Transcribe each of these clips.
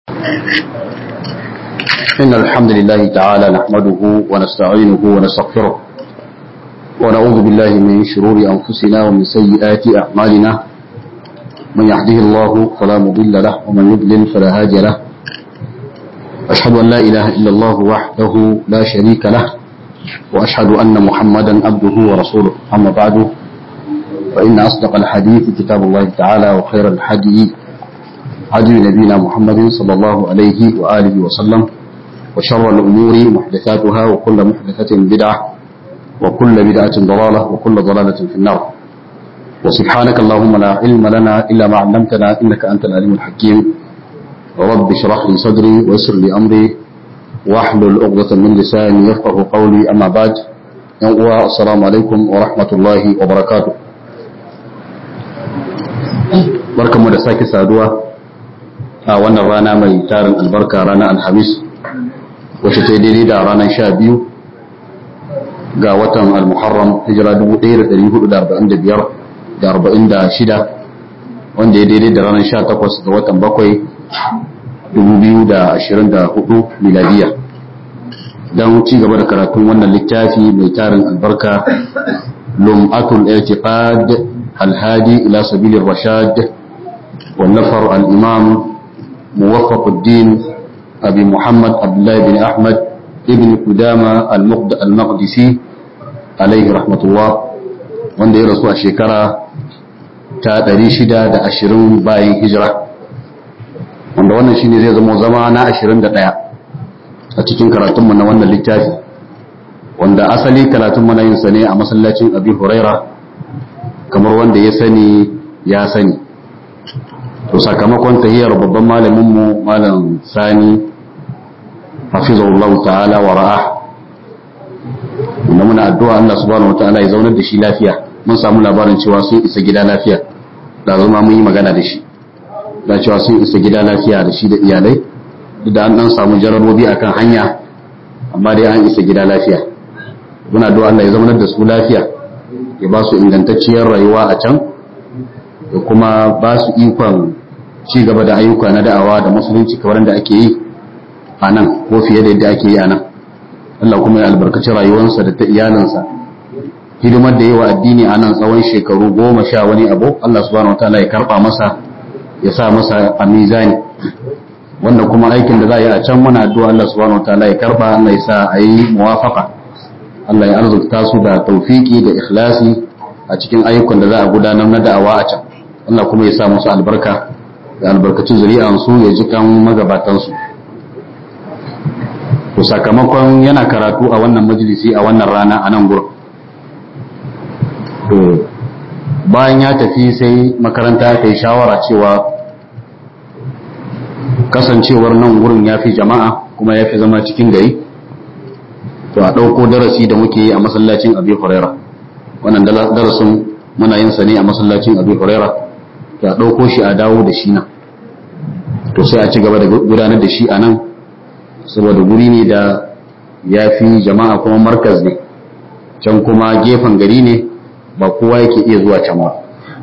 إن الحمد لله تعالى نحمده ونستعينه ونستغفره ونعوذ بالله من شرور أنفسنا ومن سيئات أعمالنا من يهده الله فلا مضل له ومن يضلل فلا هادي له أشهد أن لا إله إلا الله وحده لا شريك له وأشهد أن محمدا عبده ورسوله أما بعد فإن أصدق الحديث كتاب الله تعالى وخير الحديث هدي نبينا محمد صلى الله عليه وآله وسلم وشر الأمور محدثاتها وكل محدثة بدعة وكل بدعة ضلالة وكل ضلالة في النار وسبحانك اللهم لا علم لنا إلا ما علمتنا إنك أنت العليم الحكيم رب اشرح لي صدري ويسر لي أمري واحلل عقدة من لساني يفقه قولي أما بعد السلام عليكم ورحمة الله وبركاته barkanmu da sake saduwa a wannan rana mai tarin albarka ranar alhamis wacce ta daidai da ranar sha biyu ga watan al-muharram hijira 1445 da 46 wanda ya daidai da ranar 18 ga watan bakwai 2024 miladiya don ci gaba da karatun wannan littafi mai tarin albarka lum'atul i'tiqad al-hadi ila sabilir rashad والنفر الإمام موفق الدين أبي محمد عبد الله بن أحمد ابن قدامة المقدسي عليه رحمة الله wanda ya rasu a shekara ta 620 bayan hijira wanda wannan shine zai zama zama na 21 a cikin karatunmu na wannan littafi wanda asali karatunmu na yin sa ne a masallacin abi huraira kamar wanda ya sani ya sani to sakamakon tahiyar babban malaminmu malam sani hafizahullahu ta'ala wa ra'a wanda muna addu'a Allah subhanahu wata'ala ya zaunar da shi lafiya mun samu labarin cewa sun isa gida lafiya da zama mun yi magana da shi da cewa sun isa gida lafiya da shi da iyalai duk da an dan samu jarabobi akan hanya amma dai an isa gida lafiya muna addu'a Allah ya zaunar da su lafiya ya ba su ingantacciyar rayuwa a can da kuma ba su ikon ci gaba da ayyuka na da'awa da musulunci kamar da ake yi a nan ko fiye da yadda ake yi a nan Allah kuma ya albarkaci rayuwarsa da ta iyalinsa hidimar da yi wa addini a nan tsawon shekaru goma sha wani abu Allah subhanahu wataala ya karba masa ya sa masa a mizani wanda kuma aikin da za a yi a can muna addu'a Allah subhanahu wataala ya karba Allah ya sa a yi muwafaka Allah ya arzuta su da taufiki da ikhlasi a cikin ayyukan da za a gudanar na da'awa a can Allah kuma ya sa musu albarka da albarkacin zuri'ansu ya ji kan magabatansu to sakamakon yana karatu a wannan majalisi a wannan rana a nan gurin to bayan ya tafi sai makaranta ta yi shawara cewa kasancewar nan gurin ya fi jama'a kuma ya fi zama cikin gari to a ɗauko darasi da muke yi a masallacin abi huraira wannan darasin muna yin sa ne a masallacin abi huraira to a ɗauko shi a dawo da shi nan to sai a ci gaba da gudanar da shi a nan saboda guri ne da ya fi jama'a kuma markaz ne can kuma gefen gari ne ba kowa yake iya zuwa can ba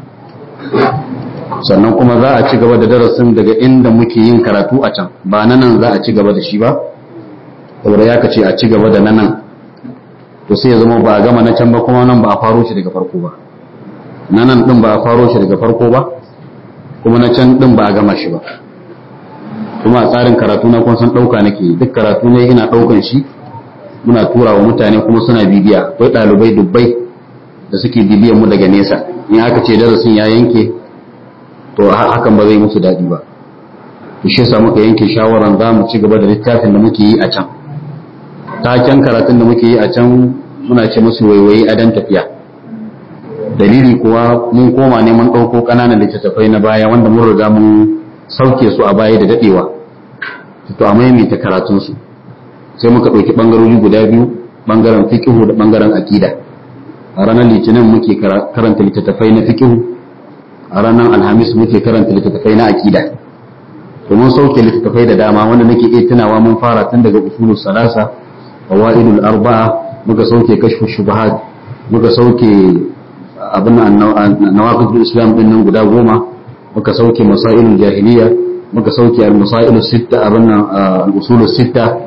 sannan kuma za a ci gaba da darasin daga inda muke yin karatu a can ba na nan za a ci gaba da shi ba saboda ya kace a ci gaba da na nan to sai ya zama ba a gama na can ba kuma nan ba a faro shi daga farko ba na nan din ba a faro shi daga farko ba kuma na can din ba a gama shi ba kuma a tsarin karatu na kun san ɗauka nake duk karatu ne ina ɗaukan shi muna tura wa mutane kuma suna bibiya akwai ɗalibai dubbai da suke bibiyan mu daga nesa in aka ce darasin ya yanke to hakan ba zai musu daɗi ba to shi yasa muka yanke shawaran za mu ci gaba da littafin da muke yi a can taken karatun da muke yi a can muna ce musu waiwayi a dan tafiya dalili kuwa mun koma ne mun ɗauko ƙananan littattafai na baya wanda mun riga mun sauke su a baya da daɗewa to a maimaita karatunsu sai muka ɗauki ɓangarori guda biyu ɓangaren fiƙihu da ɓangaren aƙida a ranar litinin muke karanta littattafai na fiƙihu a ranar alhamis muke karanta littattafai na aƙida to mun sauke littattafai da dama wanda nake iya tunawa mun fara tun daga usulul salasa qawaidul arba'a muka sauke kashfu shubahat muka sauke abin nawaqidul islam din nan guda goma muka sauke masailul jahiliya muka sauke al-musailu sitta abin nan al-usulu sitta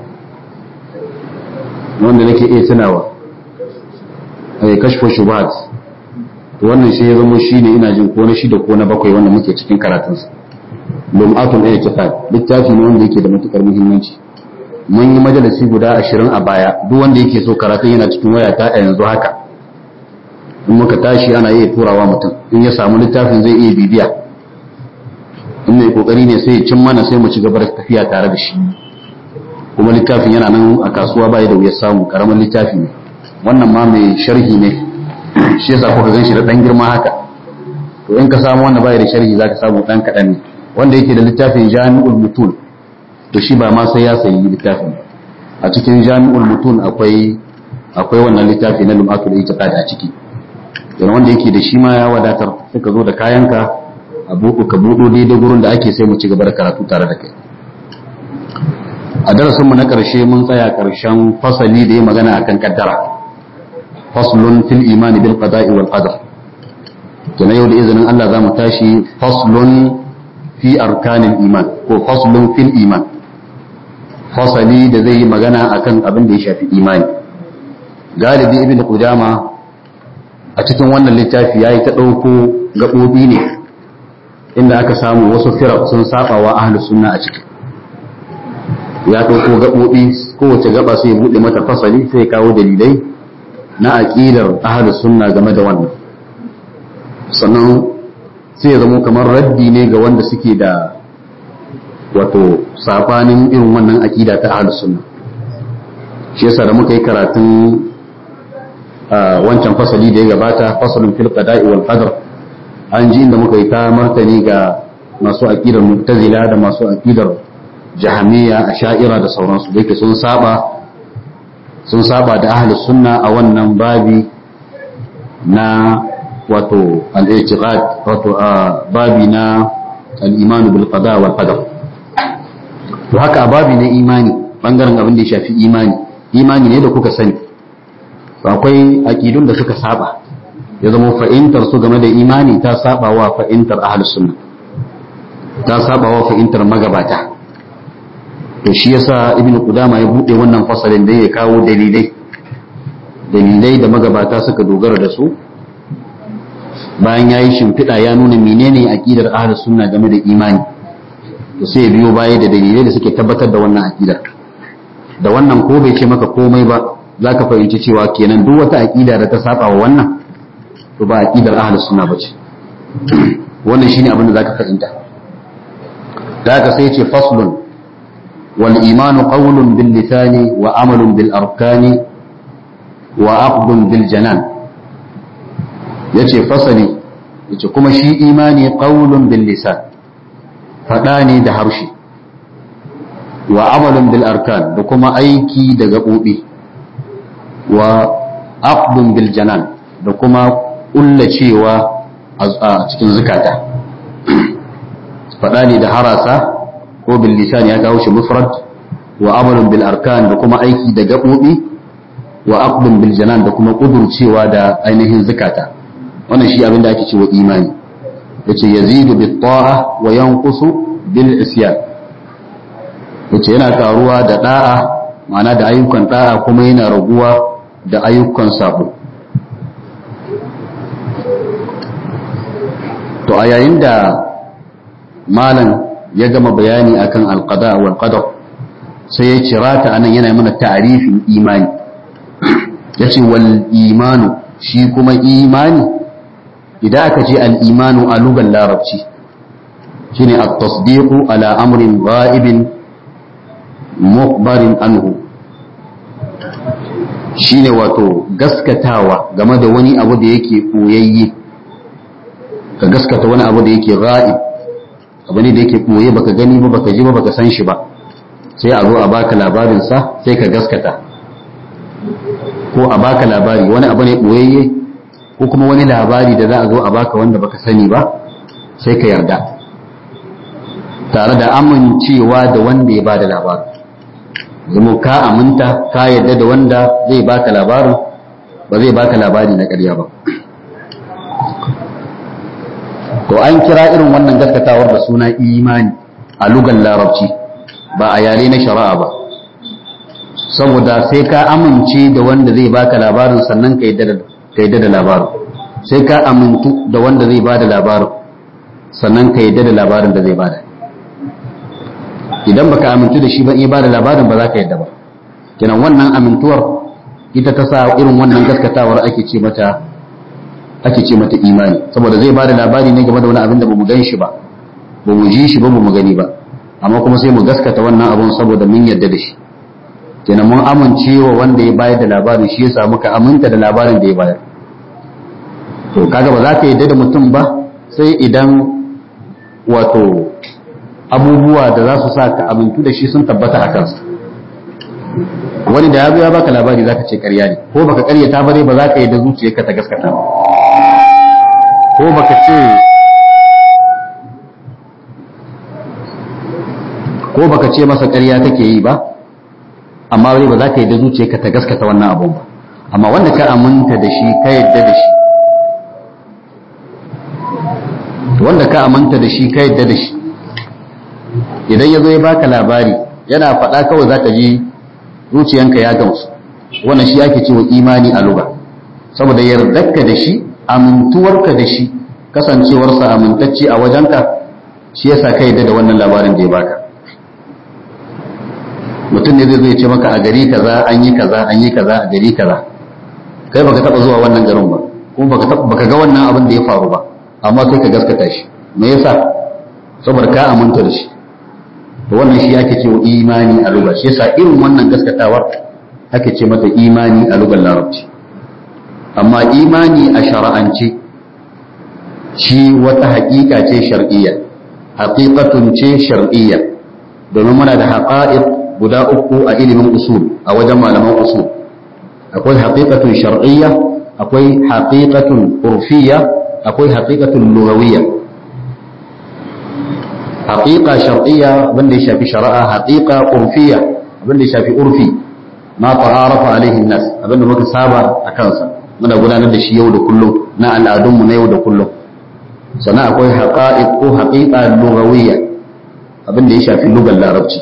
wanda nake iya tunawa ai kashfu shubuhat wannan shi ya zama shi ne ina jin ko na shida ko na bakwai wanda muke cikin karatunsa lum'atul i'tiqad littafi ne wanda yake da matukar muhimmanci mun yi majalisi guda ashirin a baya duk wanda yake so karatun yana cikin waya ta a yanzu haka in muka tashi ana iya turawa mutum in ya samu littafin zai iya bibiya in mai kokari ne sai ya cin mana sai mu ci gaba da tafiya tare da shi kuma littafin yana nan a kasuwa bai da wuyar samu karamin littafi ne wannan ma mai sharhi ne shi yasa kuka gan shi da dan girma haka to in ka samu wanda bai da sharhi zaka samu dan kadan ne wanda yake da littafin jami'ul mutun to shi ba ma sai ya sayi littafin a cikin jami'ul mutun akwai akwai wannan littafi na lum'atul itiqad a ciki yana wanda yake da shi ma ya wadatar sai ka zo da kayanka a buɗu ka buɗo daidai gurin da ake sai mu ci gaba da karatu tare da kai a darasin mu na ƙarshe mun tsaya ƙarshen fasali da ya magana akan kaddara faslun fil imani bil qada'i wal qadar kenan yau da izinin Allah za mu tashi faslun fi arkanin iman ko faslun fil iman fasali da zai yi magana akan abin da ya shafi imani galibi ibn qudama a cikin wannan littafi yayi ta dauko gabobi ne inda aka samu wasu firaq sun saba wa ahlus sunna a ciki ya dauko gabobi kowace gaba sai ya bude mata fasali sai ya kawo dalilai na aqidar ahlus sunna game da wannan sannan sai ya zama kamar raddi ne ga wanda suke da wato sabanin irin wannan akida ta ahlus sunna shi yasa da muka yi karatun wancan fasali da ya gabata fasalin fil qada'i wal qadar an ji inda muka yi ta martani ga masu akidar mu'tazila da masu akidar jahamiyya asha'ira da sauransu da yake sun saba sun saba da ahlus sunna a wannan babi na wato al-i'tiqad wato babi na al-iman bil qada wal qadar to haka babi na imani bangaren abin da ya shafi imani imani ne da kuka sani to akwai aqidun da suka saba ya zama fa'intar su game da imani ta saba wa fa'intar ahlus sunna ta saba wa fa'intar magabata to shi yasa ibn qudama ya bude wannan fasalin da ya kawo dalilai dalilai da magabata suka dogara da su bayan ya yi shimfiɗa ya nuna menene aƙidar ahlus sunna game da imani to sai ya biyo baya da dalilai da suke tabbatar da wannan aƙidar da wannan ko bai ce maka komai ba za ka fahimci cewa kenan duk wata aƙida da ta saba wa wannan to ba aƙidar ahlus sunna ba ce wannan shine abin da za ka fahimta da haka sai ce faslun wal imanu qawlun bil lisani wa amalun bil arkani wa aqdun bil janan ya ce fasali ya ce kuma shi imani ƙaunun bil lisan faɗa ne da harshe wa amalin bil arkan da kuma aiki da gaɓoɓi wa aqdun bil janan da kuma ƙullacewa a cikin zukata faɗa ne da harasa ko bil lisan ya kawo shi mufrad wa amalin bil arkan da kuma aiki da gaɓoɓi wa aqdun bil janan da kuma ƙudurcewa da ainihin zukata wannan shi abin da ake cewa imani yace yazidu bit ta'a wa yanqusu bil isyan yace yana karuwa da da'a ma'ana da ayyukan da'a kuma yana raguwa da ayyukan sabo to a yayin da malam ya gama bayani akan alqada wal qadar sai ya cirata anan yana mana ta'arifin imani yace wal imanu shi kuma imani idan aka ce al'imanu a lugan larabci shi ne a tasdiku ala amrin ga'ibin mukbarin anhu shi ne wato gaskatawa game da wani abu da yake ɓoyayye ka gaskata wani abu da yake ga'ib abu ne da yake ɓoye baka gani ba baka ji ba baka san shi ba sai a zo a baka labarinsa sai ka gaskata ko a baka labari wani abu ne ɓoyayye ko kuma wani labari da za a zo a baka wanda baka sani ba sai ka yarda tare da amincewa da wanda ya bada labarin zama ka aminta ka yarda da wanda zai baka labarin ba zai baka labari na ƙarya ba to an kira irin wannan gaskatawar da suna imani a lugan larabci ba a yare na shari'a ba saboda sai ka amince da wanda zai baka labarin sannan ka yadda da labarin sai ka amintu da wanda zai bada labarin sannan ka yadda da labarin da zai bada idan baka amintu da shi ba in bada labarin ba za ka yadda ba kenan wannan amintuwar ita ta sa irin wannan gaskatawar ake ce mata ake ce mata imani saboda zai bada labari ne game da wani abin da bamu gan shi ba bamu ji shi ba bamu gani ba amma kuma sai mu gaskata wannan abun saboda mun yarda da shi kenan mun amince wa wanda ya bayar da labarin shi yasa muka aminta da labarin da ya bayar to kaga ba za ka yarda da mutum ba sai idan wato abubuwa da za su sa ka amintu da shi sun tabbata a kansa wani da ya zo ya baka labari zaka ce ƙarya ne ko baka ƙaryata ba dai ba za ka yarda zuciyarka ta gaskata ba ko baka ce ko baka ce masa ƙarya take yi ba amma dai ba za ka yarda zuciyarka ta gaskata wannan abun ba amma wanda ka aminta da shi ka yarda da shi wanda ka aminta da shi ka yarda da shi idan ya zo ya baka labari yana faɗa kawai za ka ji zuciyanka ya gamsu wannan shi ake cewa imani a lugha saboda yardarka da shi amintuwarka da shi kasancewarsa amintacce a wajenka shi yasa ka yarda da wannan labarin da ya baka mutum ne zai zo ya ce maka a gari kaza an yi kaza an yi kaza a gari kaza kai baka taba zuwa wannan garin ba kuma baka baka ga wannan abin da ya faru ba amma sai ka gaskata shi me yasa saboda ka aminta da shi to wannan shi ake cewa imani a lugha shi yasa irin wannan gaskatawar ake ce mata imani a lugar larabci amma imani a shara'ance shi wata haƙiƙa ce shar'iyya haƙiƙatun ce shar'iyya domin muna da haƙa'iq guda uku a ilimin usul a wajen malaman usul akwai haƙiƙatun shar'iyya akwai haƙiƙatun urfiyya akwai haƙiƙatun lugawiyya haƙiƙa shar'iyya wanda ya shafi shari'a haƙiƙa urfiyya abinda ya shafi urfi ma ta'arafa alaihi nas abinda muka saba a kansa muna gudanar da shi yau da kullum na al'adunmu na yau da kullum sannan akwai haqa'iq ko haqiqa lugawiyya abinda ya shafi lugar larabci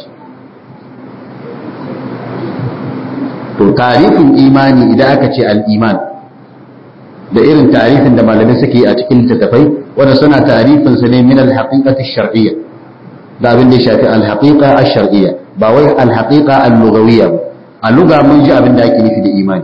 to tarifin imani idan aka ce al-iman da irin tarifin da malamai suke a cikin littattafai wanda suna tarifin su ne min al-haqiqati shar'iyya da abin da ya shafi al-haqiqa ash-shar'iyya ba wai al-haqiqa al-lughawiyya ba a luga mun ji abin da ake nufi da imani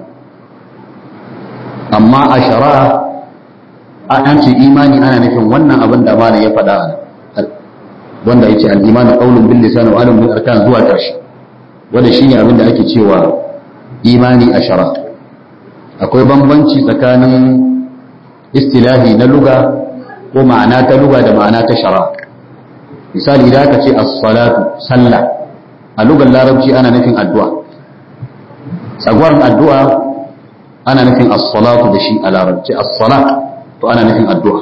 amma a shari'a an ce imani ana nufin wannan abin da malam ya faɗa a wanda ya ce al-imanu qawlun bil lisan wa amalun bil arkan zuwa ƙarshe wanda shine abin da ake cewa imani a shari'a akwai bambanci tsakanin istilahi na luga ko ma'ana ta luga da ma'ana ta shari'a misali idan aka ce as-salatu sallah a lugar larabci ana nufin addu'a tsagwaron addu'a ana nufin as-salatu da shi a larabci as-salat to ana nufin addu'a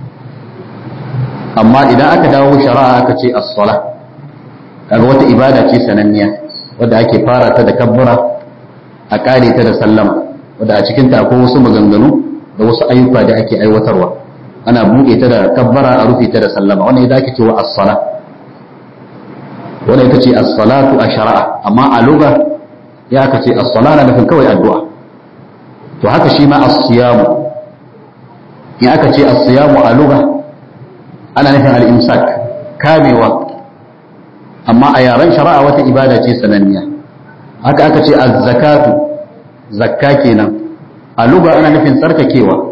amma idan aka dawo shari'a aka ce as-salat kaga wata ibada ce sananniya wadda ake fara ta da kabbura a kare ta da sallama wadda a cikin ta akwai wasu maganganu da wasu ayyuka da ake aiwatarwa ana buɗe ta da kabbara a rufe ta da sallama wannan idan ake cewa as-salat wannan ita ce as-salatu a shari'a amma a lugha ya aka ce as-sala na nufin kawai addu'a to haka shi ma as-siyamu ya aka ce as-siyamu a lugha ana nufin al-imsak kamewa amma a yaren shari'a wata ibada ce sananniya haka aka ce az-zakatu zakka kenan a lugha ana nufin tsarkakewa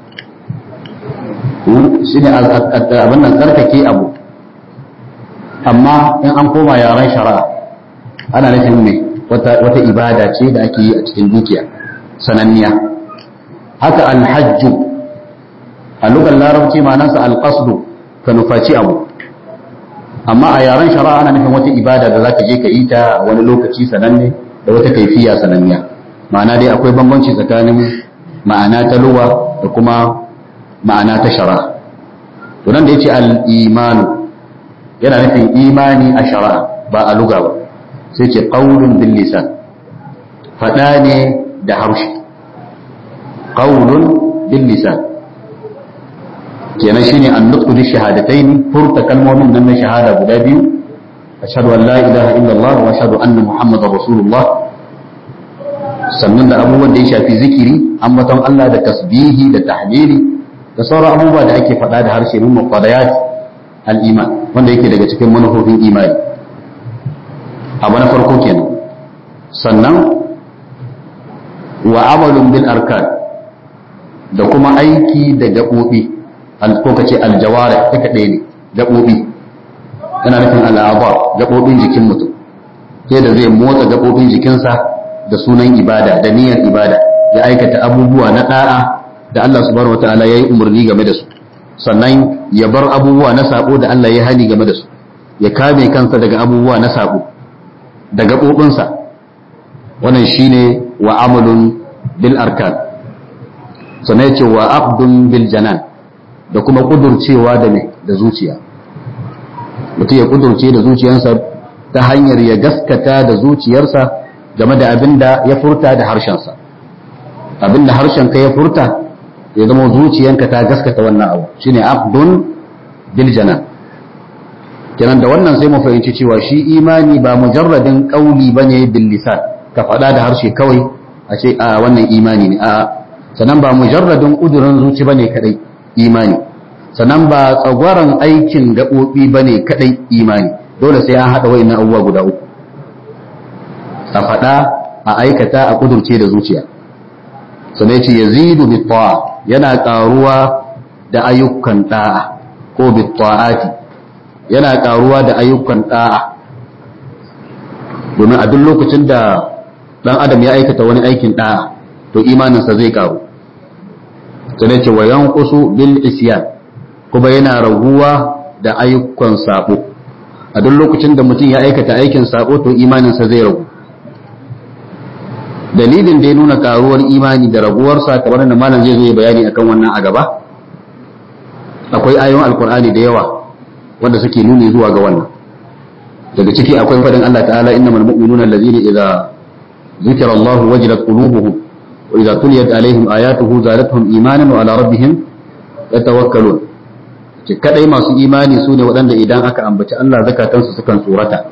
shine abin nan tsarkake abu amma in an koma yaren shari'a ana nufin mai wata ibada ce da ake yi a cikin dukiya sananniya haka alhajju a lugar larabci ma'anarsa alqasdu ka nufaci abu amma a yaren shari'a ana nufin wata ibada da zaka je ka yi ta wani lokaci sananne da wata kaifiya sananniya ma'ana dai akwai bambanci tsakanin ma'ana ta luwa da kuma ma'ana ta shari'a to nan da yace al-imanu yana nufin imani a shari'a ba a luga ba sai ce ƙaunin bin lisan faɗa ne da harshe ƙaunin bin lisan kenan shine an nutsu da shahadatai ne furta kalmomin nan na shahada guda biyu ashhadu an la ilaha illallah wa ashhadu anna muhammadar rasulullah sannan da abubuwan da ya shafi zikiri ambaton Allah da tasbihi da tahlili da sauran abubuwa da ake faɗa da harshe min muqaddayat al-iman wanda yake daga cikin manufofin imani abu na farko kenan sannan wa amalun bil arkan da kuma aiki da gaɓoɓi ko ka ce aljawara duka ɗaya ne gaɓoɓi yana nufin al'aba gaɓoɓin jikin mutum sai da zai motsa gaɓoɓin jikinsa da sunan ibada da niyyar ibada ya aikata abubuwa na ɗa'a da Allah subhanahu wataala ya yi umarni game da su sannan ya bar abubuwa na sabo da Allah ya hani game da su ya kame kansa daga abubuwa na sabo da gaɓoɓinsa wannan shine wa amalun bil arkan sannan ya ce wa aqdun bil janan da kuma kudurcewa da mai da zuciya mutum ya kudurce da zuciyarsa ta hanyar ya gaskata da zuciyarsa game da abin da ya furta da harshensa abin da harshenka ya furta ya zama zuciyanka ta gaskata wannan abu shine aqdun bil janan kenan da wannan sai mu fahimci cewa shi imani ba mujarradin qauli bane bil lisan ka faɗa da harshe kawai a ce a wannan imani ne a sannan ba mujarradin ƙudurin zuci bane kadai imani sannan ba tsagwaron aikin gaɓoɓi bane kadai imani dole sai an haɗa wa'annan abubuwa guda uku a faɗa a aikata a ƙudurce da zuciya sannan ce yazidu bi yana ƙaruwa da ayyukan ɗa'a ko bi yana ƙaruwa da ayyukan ɗa'a domin a duk lokacin da ɗan adam ya aikata wani aikin ɗa'a to imaninsa zai ƙaru sannan ce wa yanqusu bil isyan kuma yana raguwa da ayyukan sabo a duk lokacin da mutum ya aikata aikin sabo to imaninsa zai ragu dalilin da ya nuna karuwar imani da raguwarsa kamar da malam zai zo ya bayani akan wannan a gaba akwai ayoyin alkur'ani da yawa wanda suke nuni zuwa ga wannan daga ciki akwai fadin Allah ta'ala innamal mu'minuna allazina idza zikira Allah wajilat qulubuhum wa idza tuliyat alaihim ayatuhu zadatuhum imanan wa ala rabbihim yatawakkalun ce kadai masu imani su ne waɗanda idan aka ambaci Allah zakatansu sukan tsorata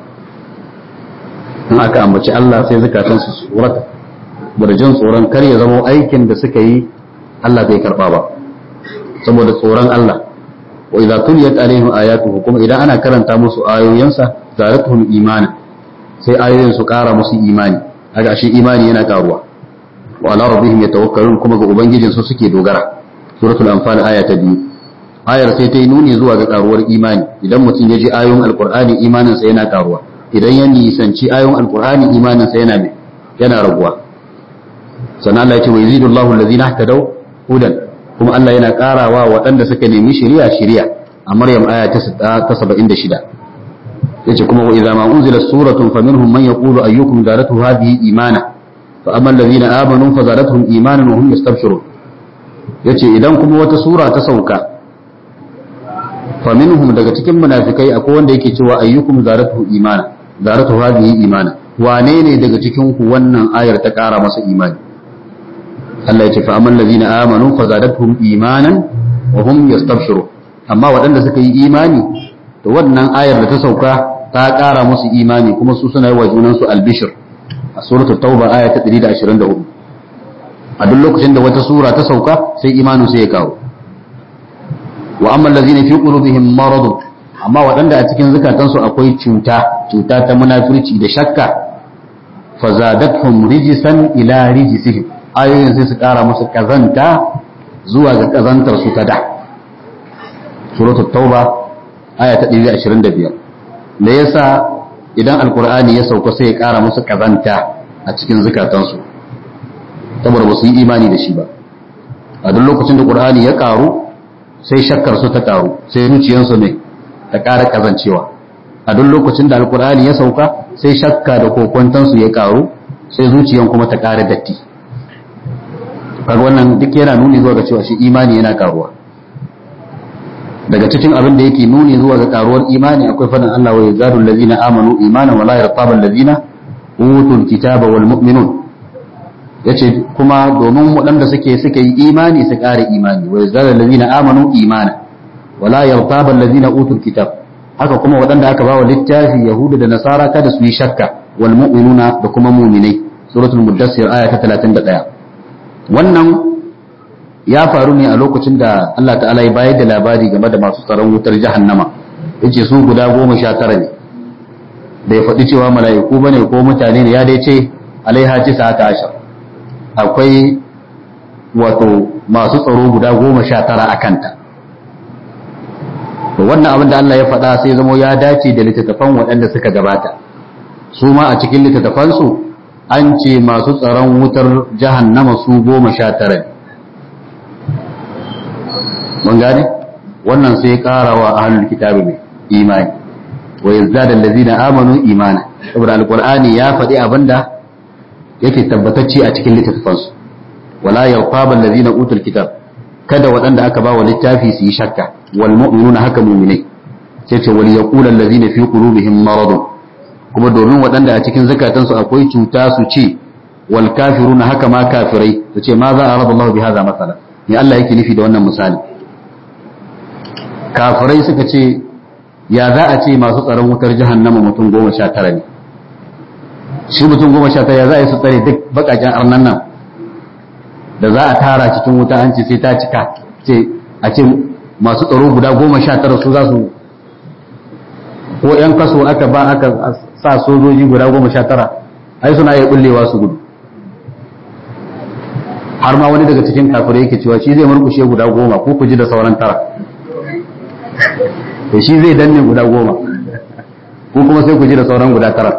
in aka ambaci Allah sai zakatansu su tsorata da jin tsoron kar ya zama aikin da suka yi Allah bai karba ba saboda tsoron Allah wa idza tuliyat alaihim ayatuhu kuma idan ana karanta musu ayoyinsa zaratuhum imana sai ayoyin su kara musu imani kaga shi imani yana karuwa wa ala rabbihim yatawakkalun kuma ga ubangijin su suke dogara suratul anfal aya ta biyu ayar sai ta yi nuni zuwa ga karuwar imani idan mutum ya ji ayoyin alqur'ani imanin sa yana karuwa idan ya nisanci ayoyin alqur'ani imanin sa yana yana raguwa sannan Allah ya ce wa yazidu Allahu allazina ihtadaw hudan kuma Allah yana karawa waɗanda suka nemi shari'a shari'a a Maryam aya ta 76 yace kuma wa idza ma unzila suratun faminhum man yaqulu ayyukum zadatu hadhihi imana fa amma allazina amanu fa zadatuhum imanan wa hum yastabshirun yace idan kuma wata sura ta sauka faminhum daga cikin munafikai akwai wanda yake cewa ayyukum zadatu imana zadatu hadhihi imana wane ne daga cikin ku wannan ayar ta kara masa imani Allah ya ce fa amman ladina amanu fa zadatuhum imanan wa hum yastabshirun amma waɗanda suka yi imani to wannan ayar da ta sauka ta ƙara musu imani kuma su suna yi wa junan su albishir a suratul tauba aya ta 124 a duk lokacin da wata sura ta sauka sai imanin su ya kawo wa amma ladina fi qulubihim marad amma waɗanda a cikin zukatansu akwai cuta cuta ta munafirci da shakka fa zadatuhum rijsan ila rijsihim ayoyin sai su kara musu kazanta zuwa ga kazantar su ta da suratul tauba aya ta 125 da yasa idan alkur'ani ya sauka sai ya kara musu kazanta a cikin zukatansu saboda ba su yi imani da shi ba a duk lokacin da qur'ani ya karu sai shakkar su ta karu sai zuciyarsu ne ta kara kazancewa a duk lokacin da alkur'ani ya sauka sai shakka da kokwantansu ya karu sai zuciyan kuma ta kara datti kaga wannan duk yana nuni zuwa ga cewa shi imani yana karuwa daga cikin abin da yake nuni zuwa ga karuwar imani akwai fadin Allah wa yazadu allazina amanu imanan wala yartaba allazina utul kitaba wal mu'minun yace kuma domin waɗanda suke suka yi imani su ƙara imani wa yazadu allazina amanu imana wala yartaba allazina utul kitab haka kuma waɗanda aka ba wa littafi yahudu da nasara kada su yi shakka wal mu'minuna da kuma mu'minai suratul muddassir aya ta 31 wannan ya faru ne a lokacin da Allah ta'ala ya bayar da labari game da masu tsaron wutar jahannama yace su guda goma sha tara ne da ya faɗi cewa mala'iku bane ko mutane ne ya dai ce alaiha tisa ta ashar akwai wato masu tsaro guda goma sha tara a kanta to wannan abin da Allah ya faɗa sai zamo ya dace da littattafan waɗanda suka gabata su ma a cikin littattafansu an ce masu tsaron wutar jahannama su goma sha tara ne mun gane wannan sai ƙara wa ahlul kitabi mai imani wa yazdada allazina amanu imana saboda alqur'ani ya faɗi abinda yake tabbatacce a cikin littattafansu wala yarqaba allazina utul kitab kada waɗanda aka ba wa littafi su yi shakka wal mu'minuna haka mu'minai sai ce wal yaqulu allazina fi qulubihim maradun kuma domin waɗanda a cikin zakatansu akwai cuta su ce wal kafiruna haka ma kafirai su ce ma za a raba Allah bi hadha masala ne Allah yake nufi da wannan misali kafirai suka ce ya za a ce masu tsaron wutar jahannama mutum goma sha tara ne shi mutum goma sha tara ya za a yi su tsare duk bakaken arnan nan da za a tara cikin wuta an ce sai ta cika ce a ce masu tsaro guda goma sha tara su za su ko yan kaso aka ba aka sa sojoji guda goma sha tara ai suna iya bullewa su gudu har ma wani daga cikin kafirai yake cewa shi zai murkushe guda goma ko ku ji da sauran tara to shi zai danne guda goma ko kuma sai ku ji da sauran guda tara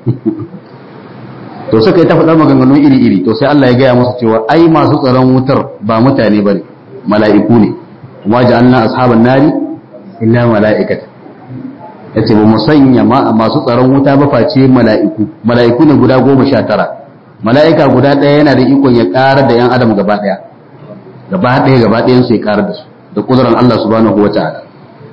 to suka yi ta faɗar maganganu iri-iri to sai Allah ya gaya musu cewa ai masu tsaron wutar ba mutane ba ne mala'iku ne kuma ja'alna ashaban nari illa mala'ikata ya ce ba mu sanya masu tsaron wuta ba face mala'iku mala'iku ne guda goma sha tara mala'ika guda ɗaya yana da ikon ya ƙara da ‘yan adam gaba ɗaya gaba ɗaya gaba ɗayan su ya ƙara da su da ƙudurar Allah subhanahu wa ta'ala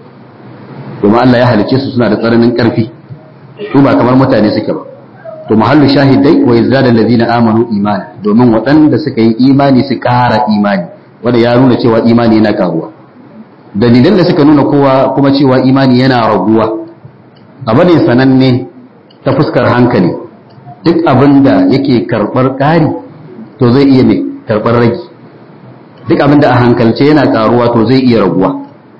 domin Allah ya halicce su suna da tsananin ƙarfi su ba kamar mutane suke ba to mahallu shahidai wa yazdada allazina amanu imana domin waɗanda suka yi imani su ƙara imani wanda ya nuna cewa imani yana karuwa dalilan da suka nuna kowa kuma cewa imani yana raguwa abu ne sananne ta fuskar hankali duk abin da yake karɓar ƙari to zai iya mai karɓar ragi duk abin da a hankalce yana karuwa to zai iya raguwa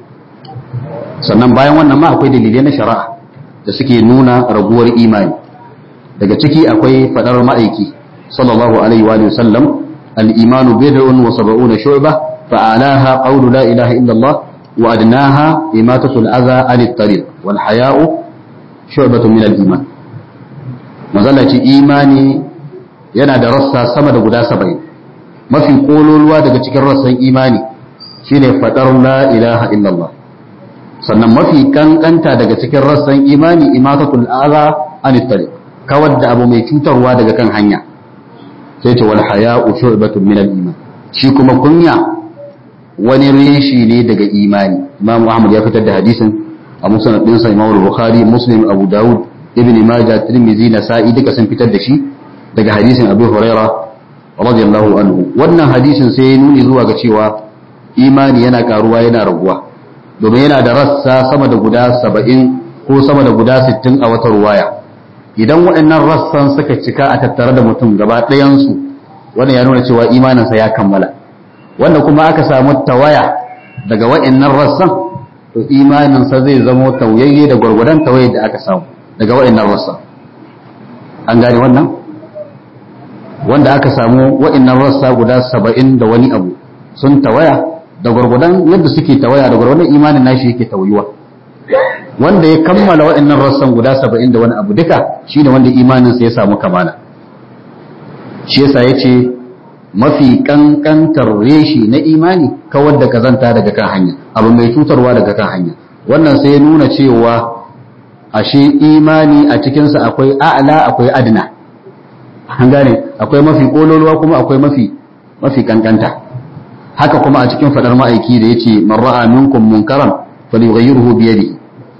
sannan bayan wannan ma akwai dalilai na shari'a da suke nuna raguwar imani daga ciki akwai fadar ma'aiki sallallahu alaihi wa sallam al-imanu bid'un wa sab'una shu'ba fa alaha qawlu la ilaha illa Allah wa adnaha imatatu al-adha 'an at-tariq wal haya'u shu'batun min al-iman mazalla ce imani yana da rassa sama da guda 70 mafi kololuwa daga cikin rassan imani shine fadar la ilaha illa Allah sannan mafi kankanta daga cikin rassan imani imatatul adha 'an at-tariq kawar da abu mai cutarwa daga kan hanya sai ce wal haya'u shu'batun min al-iman shi kuma kunya wani reshi ne daga imani Imam Ahmad ya fitar da hadisin a musnad din sa Imam Bukhari Muslim Abu Dawud Ibn Majah Tirmidhi Nasa'i duka sun fitar da shi daga hadisin Abu Huraira radiyallahu anhu wannan hadisin sai ya nuni zuwa ga cewa imani yana karuwa yana raguwa domin yana da rassa sama da guda 70 ko sama da guda 60 a wata ruwaya idan waɗannan rassan suka cika a tattare da mutum gaba ɗayansu wannan ya nuna cewa imaninsa ya kammala wanda kuma aka samu tawaya daga waɗannan rassan to imaninsa zai zamo tauyayye da gwargwadon tawaye da aka samu daga waɗannan rassan an gane wannan wanda aka samu waɗannan rassa guda saba'in da wani abu sun tawaya da gwargwadon yadda suke tawaya da gwargwadon imanin nashi yake tauyuwa wanda ya kammala waɗannan rassan guda saba'in da wani abu duka shi ne wanda imaninsa ya samu kamala shi yasa ya ce mafi ƙanƙantar reshi na imani kawar da kazanta daga kan hanya abu mai cutarwa daga kan hanya wannan sai ya nuna cewa ashe imani a cikinsa akwai a'la akwai adna an gane akwai mafi ƙololuwa kuma akwai mafi mafi ƙanƙanta haka kuma a cikin faɗar ma'aiki da ya ce man ra'a minkum munkaran falyughayyirhu bi yadihi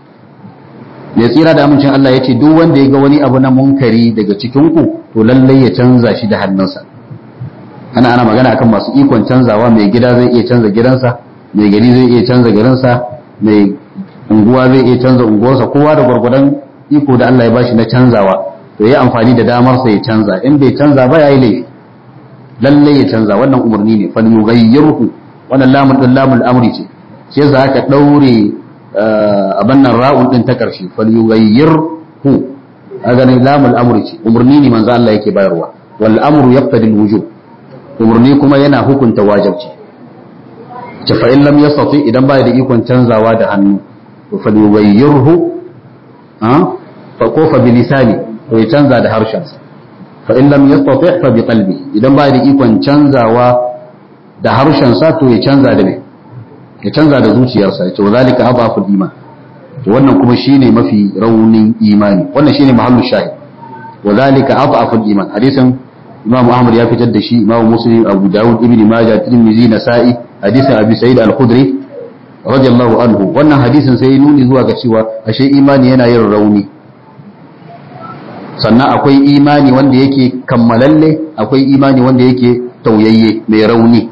mai tsira da amincin Allah ya ce duk wanda ya ga wani abu na munkari daga cikinku to lallai ya canza shi da hannunsa ana ana magana akan masu ikon canzawa mai gida zai iya canza gidansa mai gari zai iya canza garinsa mai unguwa zai iya canza unguwarsa kowa da gwargwadon iko da Allah ya bashi na canzawa to yi amfani da damarsa ya canza in bai canza ba ya yi laifi lalle ya canza wannan umarni ne fal yughayyirhu wannan lamun din lamul amri ce sai yasa aka daure abin nan ra'un din ta karshe fal yughayyirhu aga ne lamul amri ce umarni ne manzo Allah yake bayarwa wal amru yaqtadi al wujub umarni kuma yana hukunta wajibci ce fa in lam yastati idan ba da ikon canzawa da hannu to fal yughayyirhu ha fa ko fa bilisani to ya canza da harshensa fa in lam yastati fa bi qalbi idan ba da ikon canzawa da harshensa to ya canza da me ya canza da zuciyarsa ya ce wa zalika adaful iman to wannan kuma shine mafi raunin imani wannan shine mahallu shahid wa zalika adaful iman hadisin imam ahmad ya fitar da shi imam muslim abu daud ibn majah tirmidhi nasa'i hadisin abi sa'id al-khudri radiyallahu anhu wannan hadisin sai nuni zuwa ga cewa ashe imani yana yin rauni sannan akwai imani wanda yake kammalalle akwai imani wanda yake tauyayye mai rauni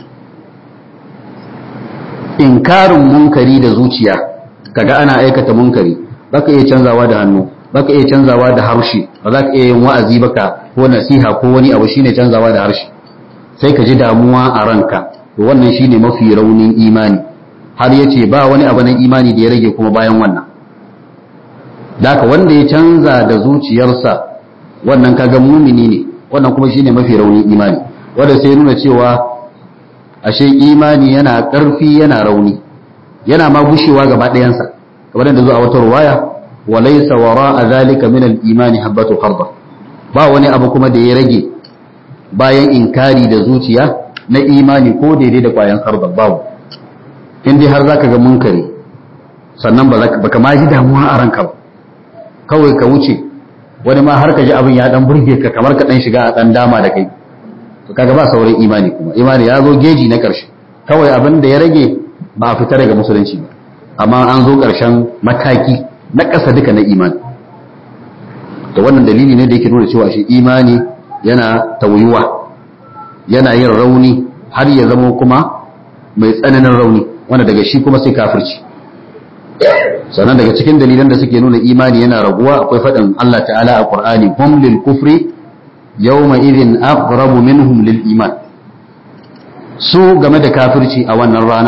inkarin munkari da zuciya kaga ana aikata munkari baka iya canzawa da hannu baka iya canzawa da harshe ba za ka iya yin wa'azi baka ko nasiha ko wani abu shine canzawa da harshe sai ka ji damuwa a ranka to wannan shine mafi raunin imani har yace ba wani abu na imani da ya rage kuma bayan wannan daka wanda ya canza da zuciyarsa wannan kaga mumini ne wannan kuma shine mafi raunin imani wanda sai nuna cewa ashe imani yana ƙarfi yana rauni yana ma gushewa gaba ɗayansa kamar da zo a wata ruwaya wa laysa wara'a zalika min al-imani habatu kharda ba wani abu kuma da ya rage bayan inkari da zuciya na imani ko daidai da kwayan kharda babu in dai har zaka ga munkari sannan ba baka ma ji damuwa a ranka ba kawai ka wuce wani ma har ka ji abin ya dan burge ka kamar ka dan shiga a dan dama da kai to kaga ba sauran imani kuma imani ya zo geji na karshe kawai abin da ya rage ba a fita daga musulunci ba amma an zo karshen mataki na ƙasa duka na imani to wannan dalili ne da yake nuna cewa shi imani yana tauyuwa yana yin rauni har ya zama kuma mai tsananin rauni wanda daga shi kuma sai kafirci sannan daga cikin dalilan da suke nuna imani yana raguwa akwai faɗin Allah ta'ala a Qur'ani hum lil kufri yawma idhin aqrabu minhum lil iman su game da kafirci a wannan rana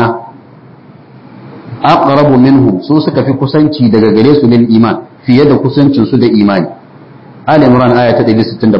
aqrabu minhum su suka fi kusanci daga gare su lil iman fiye da kusancin su da imani Ali Imran aya ta 167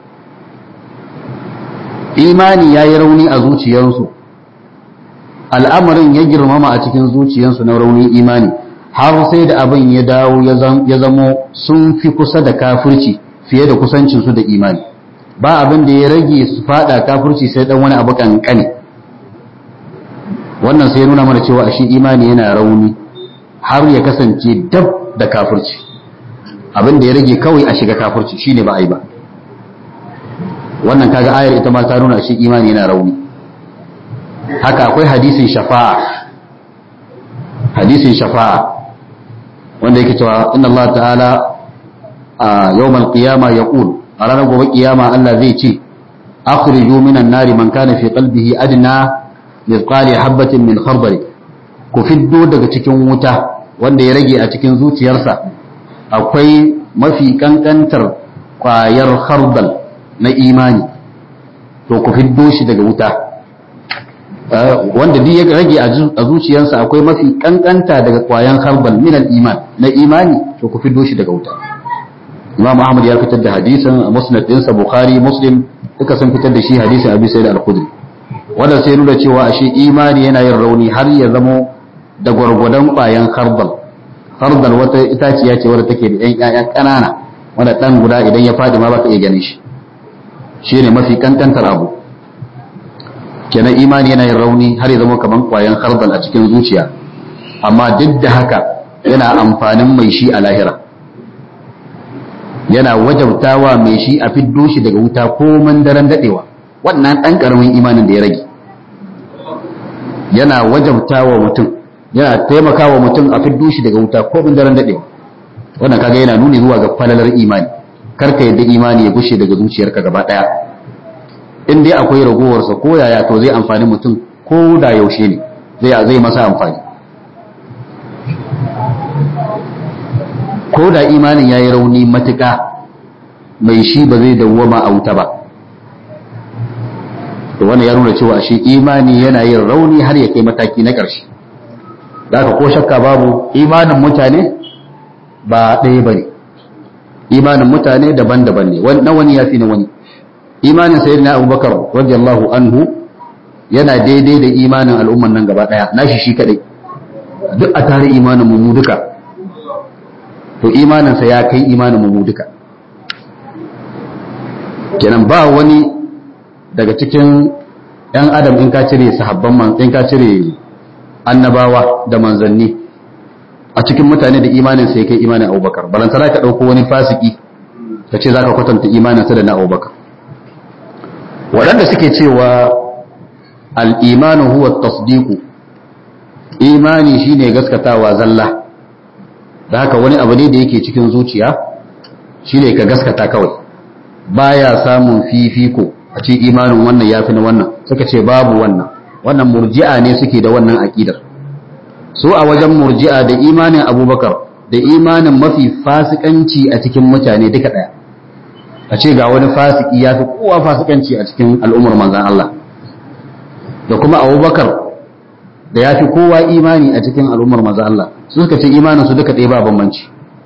imani yayi rauni a zuciyarsu al'amarin ya girmama a cikin zuciyarsu na raunin imani har sai da abin ya dawo ya zamo sun fi kusa da kafirci fiye da kusancinsu da imani ba abin da ya rage su fada kafirci sai dan wani abu kankane wannan sai nuna mana cewa ashe imani yana rauni har ya kasance dab da kafirci abin da ya rage kawai a shiga kafirci shine ba a yi ba wannan kaga ayar ita ma ta nuna shi imani yana rauni haka akwai hadisin shafa'a hadisin shafa'a wanda yake cewa inna Allah ta'ala a yawmal qiyama yaqul a ranar gobe kiyama Allah zai ce akhriju minan nari man kana fi qalbihi adna mithqali habatin min khardal ku fiddo daga cikin wuta wanda ya rage a cikin zuciyarsa akwai mafi kankantar kwayar khardal na imani to ku fiddo shi daga wuta wanda duk ya rage a zuciyarsa akwai mafi kankanta daga kwayan khardal min iman na imani to ku fiddo shi daga wuta Imam Ahmad ya fitar da hadisin a musnad ɗinsa Bukhari Muslim duka sun fitar da shi hadisin Abi Sa'id al-Khudri wanda sai nuna cewa ashe imani yana yin rauni har ya zamo da gwargwadon kwayan khardal khardal wata itaciya ce wadda take da ƴan ƴaƴan ƙanana wanda ɗan guda idan ya fadi ma baka iya ganin shi shine mafi kankantar abu kenan imani yana yin rauni har ya zama kaman kwayan khardal a cikin zuciya amma duk da haka yana amfanin mai shi a lahira yana wajabtawa mai shi a fiddo shi daga wuta koman daren dadewa wannan dan karamin imanin da ya rage yana wajabtawa mutum yana taimakawa mutum a fiddo shi daga wuta koman daren dadewa wannan kaga yana nuni zuwa ga falalar imani karka yadda imani ya gushe daga zuciyarka gaba daya in dai akwai ragowarsa ko yaya to zai amfani mutum ko da yaushe ne zai zai masa amfani ko da imanin ya yi rauni matuƙa mai shi ba zai dawwama a wuta ba to wannan ya nuna cewa shi imani yana yin rauni har ya kai mataki na ƙarshe da ko shakka babu imanin mutane ba ɗaya ba ne imanin mutane daban-daban ne na wani ya fi na wani imanin sayyid na abubakar radiyallahu anhu yana daidai da imanin al'umman nan gaba ɗaya nashi shi kaɗai duk a tare imanin mu duka to imaninsa ya kai imanin mu duka kenan ba wani daga cikin ‘yan adam in ka cire sahabban man in ka cire annabawa da manzanni a cikin mutane da imanin sai kai imanin abubakar balantana ka ɗauko wani fasiki ka ce za ka kwatanta imaninsa da na abubakar waɗanda suke cewa al'imanu huwa tasdiku imani shine gaskatawa zalla da haka wani abu ne da yake cikin zuciya shine ka gaskata kawai baya samun fifiko a ce imanin wannan ya fi na wannan suka ce babu wannan wannan murji'a ne suke da wannan aƙidar su a wajen murji'a da imanin abubakar da imanin mafi fasikanci a cikin mutane duka ɗaya a ce ga wani fasiki ya fi kowa fasikanci a cikin al'ummar manzan Allah da kuma abubakar da ya fi kowa imani a cikin al'ummar manzan Allah su suka ce imanin su duka ɗaya ba bambanci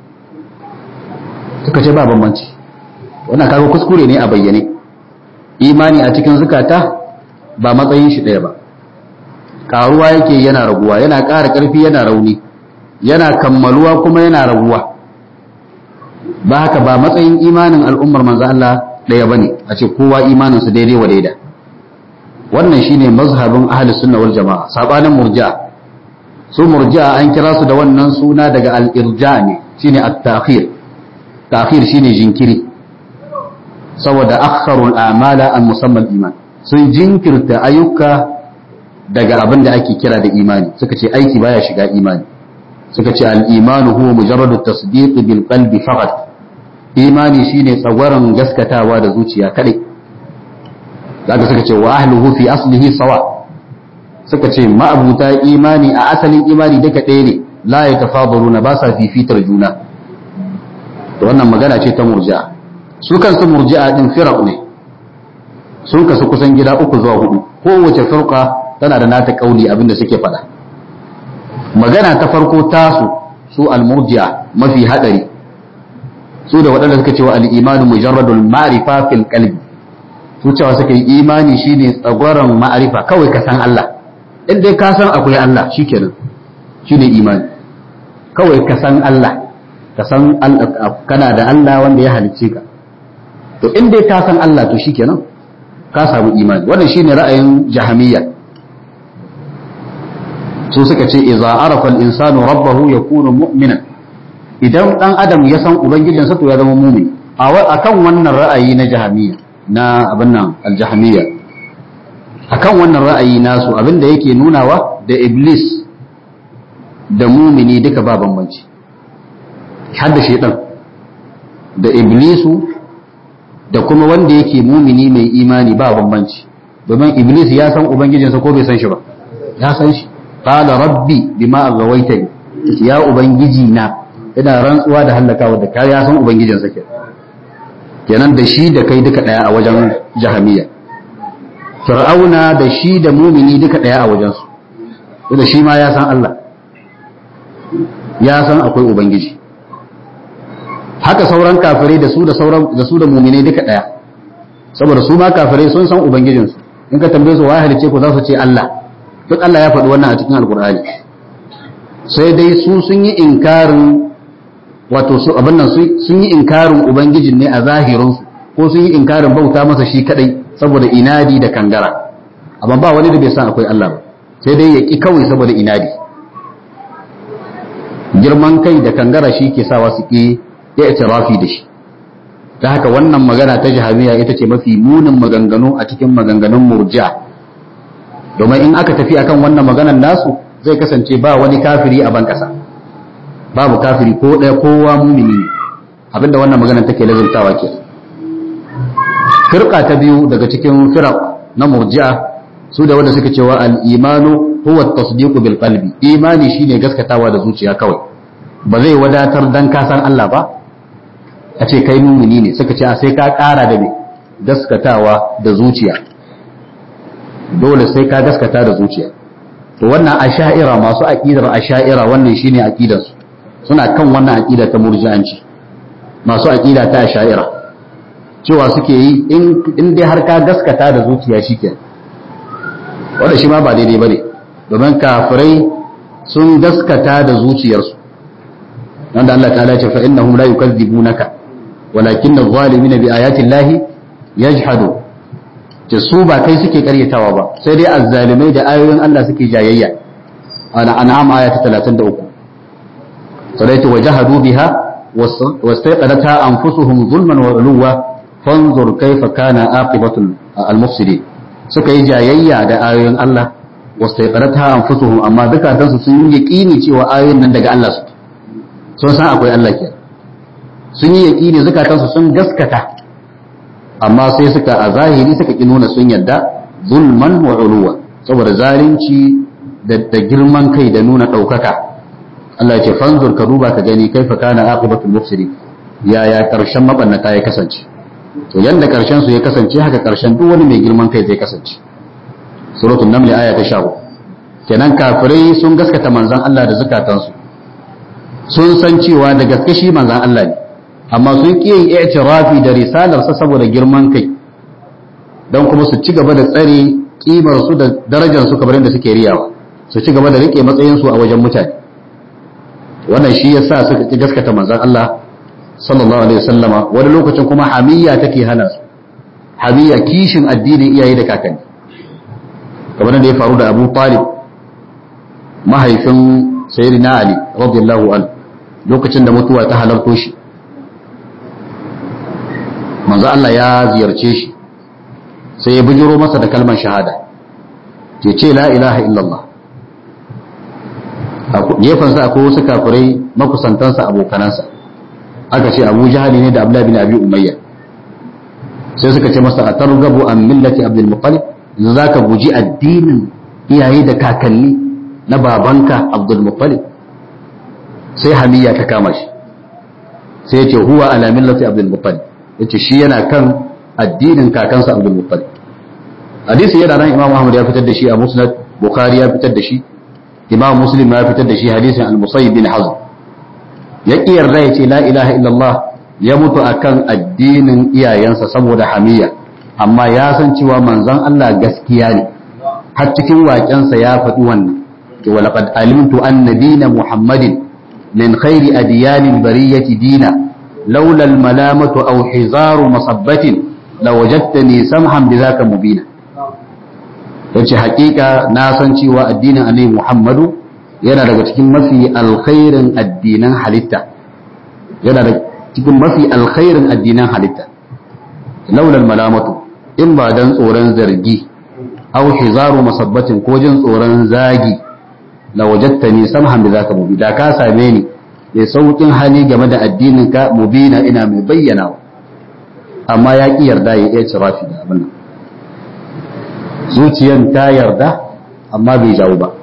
suka ce ba bambanci wannan kaga kuskure ne a bayyane imani a cikin zukata ba matsayin shi ɗaya ba karuwa yake yana raguwa yana ƙara ƙarfi yana rauni yana kammaluwa kuma yana raguwa ba haka ba matsayin imanin al'ummar manzo Allah ɗaya bane a ce kowa imanin su daidai wa daida wannan shine mazhabin ahli sunna wal jamaa sabanin murji'a su murji'a an kira su da wannan suna daga al-irja ne shine at-ta'khir ta'khir shine jinkiri saboda akharul a'mala an musamman iman sun jinkirta ayyuka daga abin da ake kira da imani suka ce aiki baya shiga imani suka ce al-imanu huwa mujarradu tasdiq bil qalbi faqat imani shine tsagwaron gaskatawa da zuciya kadai zaka suka ce wa ahluhu fi aslihi sawa suka ce ma'abuta imani a asalin imani duka ɗaya ne la yatafadaluna ba sa fifitar juna to wannan magana ce ta murji'a su kansu murji'a din firaq ne sun kasu kusan gida uku zuwa hudu kowace firqa tana da nata kauli abinda suke faɗa magana ta farko tasu su al-murji'a mafi hadari su da waɗanda suka cewa al-imanu mujarradul ma'rifa fil qalbi su cewa suka yi imani shine tsagwaron ma'arifa kawai ka san Allah in dai ka san akwai Allah shikenan shine imani kawai ka san Allah ka san kana da Allah wanda ya halicce ka to in dai ka san Allah to shikenan ka samu imani wannan shine ra'ayin jahamiyya su suka ce idza arafa al-insanu rabbahu yakunu mu'minan idan dan adam ya san ubangijinsa to ya zama mu'min a kan wannan ra'ayi na jahamiyya na abin nan al-jahamiyya akan wannan ra'ayi nasu abinda yake nunawa da iblis da mumini duka ba bambanci har da shaitan da iblisu da kuma wanda yake mumini mai imani ba bambanci domin iblis ya san ubangijinsa ko bai san shi ba ya san shi qala rabbi bima aghawaitani ya ubangiji na ina rantsuwa da halakawa da kai ya san ubangijinsa ke kenan da shi da kai duka daya a wajen jahamiya fir'auna da shi da mumini duka daya a wajen su da shi ma ya san Allah ya san akwai ubangiji haka sauran kafirai da su da sauran da su da mu'minai duka daya saboda su ma kafirai sun san ubangijin su in ka tambaye su wai halice ku za su ce Allah duk Allah ya faɗi wannan a cikin alkur'ani sai dai su sun yi inkarin wato su abin nan sun yi inkarin ubangijin ne a zahirin su ko sun yi inkarin bauta masa shi kadai saboda inadi da kangara amma ba wani da bai san akwai Allah ba sai dai ya ki kawai saboda inadi girman kai da kangara shi ke sawa su ki ya itirafi da shi ta haka wannan magana ta jahamiya ita ce mafi munin maganganu a cikin maganganun murji'a domin in aka tafi akan wannan maganar nasu zai kasance ba wani kafiri a ban kasa babu kafiri ko ɗaya kowa mumini ne abinda wannan maganar take lazimtawa ke firqa ta biyu daga cikin firaq na murji'a su da wanda suka cewa al-imanu huwa at-tasdiqu bil qalbi imani shine gaskatawa da zuciya kawai ba zai wadatar dan ka san Allah ba a ce kai mumini ne suka ce a sai ka ƙara da me gaskatawa da zuciya dole sai ka gaskata da zuciya to wannan asha'ira masu aqidar asha'ira wannan shine aqidar su suna kan wannan aqida ta murji'anci masu aqida ta asha'ira cewa suke yi in dai har ka gaskata da zuciya shike wanda shi ma ba daidai bane domin kafirai sun gaskata da zuciyarsu wanda Allah ta'ala ya ce fa innahum la yukadzibunaka walakin adh-dhalimina bi ayati llahi yajhadu ce su ba kai suke karyatawa ba sai dai azzalimai da ayoyin Allah suke jayayya ana an'am aya ta 33 sadaitu wajahadu biha wastaqadatha anfusuhum zulman wa uluwa fanzur kaifa kana aqibatu al-mufsidin suka yi jayayya da ayoyin Allah wastaqadatha anfusuhum amma dukatansu sun yi yaqini cewa ayoyin nan daga Allah suke sun san akwai Allah ke sun yi yaqini zukatansu sun gaskata amma sai suka a zahiri suka ki nuna sun yadda zulman wa uluwa saboda zalunci da girman kai da nuna ɗaukaka Allah ce fanzur ka duba ka gani kaifa kana aqibatul mufsidin yaya karshen mabannata ya kasance to yanda karshen su ya kasance haka karshen duk wani mai girman kai zai kasance suratul naml aya ta 14 kenan kafirai sun gaskata manzon Allah da zakatansu sun san cewa da gaske shi manzon Allah ne amma sun ƙi yin i'tirafi da risalarsa saboda girman kai don kuma su ci gaba da tsare kimar su da darajar su kamar yadda suke riyawa su ci gaba da rike matsayin su a wajen mutane wannan shi yasa suka ki gaskata manzon Allah sallallahu alaihi wasallama wani lokacin kuma hamiyya take hana su hamiyya kishin addinin iyaye da kakanni kamar da ya faru da Abu Talib mahaifin sayyidina Ali radiyallahu anhu lokacin da mutuwa ta halarto shi manzo Allah ya ziyarce shi sai ya bijiro masa da kalmar shahada ya ce la ilaha illallah gefensa akwai wasu kafirai makusantansa abokanansa aka ce abu jahali ne da abdullahi bin abi umayya sai suka ce masa a targabu an millati abdul muttalib yanzu za ka guji addinin iyaye da kakanni na babanka abdul muttalib sai hamiya ta kama shi sai ya ce huwa ala millati abdul muttalib yace shi yana kan addinin kakansa Abdul Muttalib hadisi yana nan Imam Ahmad ya fitar da shi a Musnad Bukhari ya fitar da shi Imam Muslim ya fitar da shi hadisin Al-Musayyib bin Hazm ya kiyarda yace la ilaha illallah ya mutu akan addinin iyayensa saboda hamiya amma ya san cewa manzon Allah gaskiya ne har cikin waƙensa ya faɗi wannan to walaqad alimtu anna dina Muhammadin min khairi adyanil bariyati dina لولا الملامة أو حزار مصبة لوجدتني سمحا بذاك مبينا yace hakika na san cewa addinin annabi Muhammadu yana daga cikin mafi alkhairin addinan halitta yana daga cikin mafi alkhairin addinan halitta laulal malamatu in ba dan tsoron zargi aw hizaru masabbatin ko jin tsoron zagi la wajadtani samhan bi zaka mubi da ka same ni mai saukin hali game da addinin ka mubina ina mai bayyana amma ya ki yarda ya iya cirafi da abin nan zuciyan ta yarda amma bai jawo ba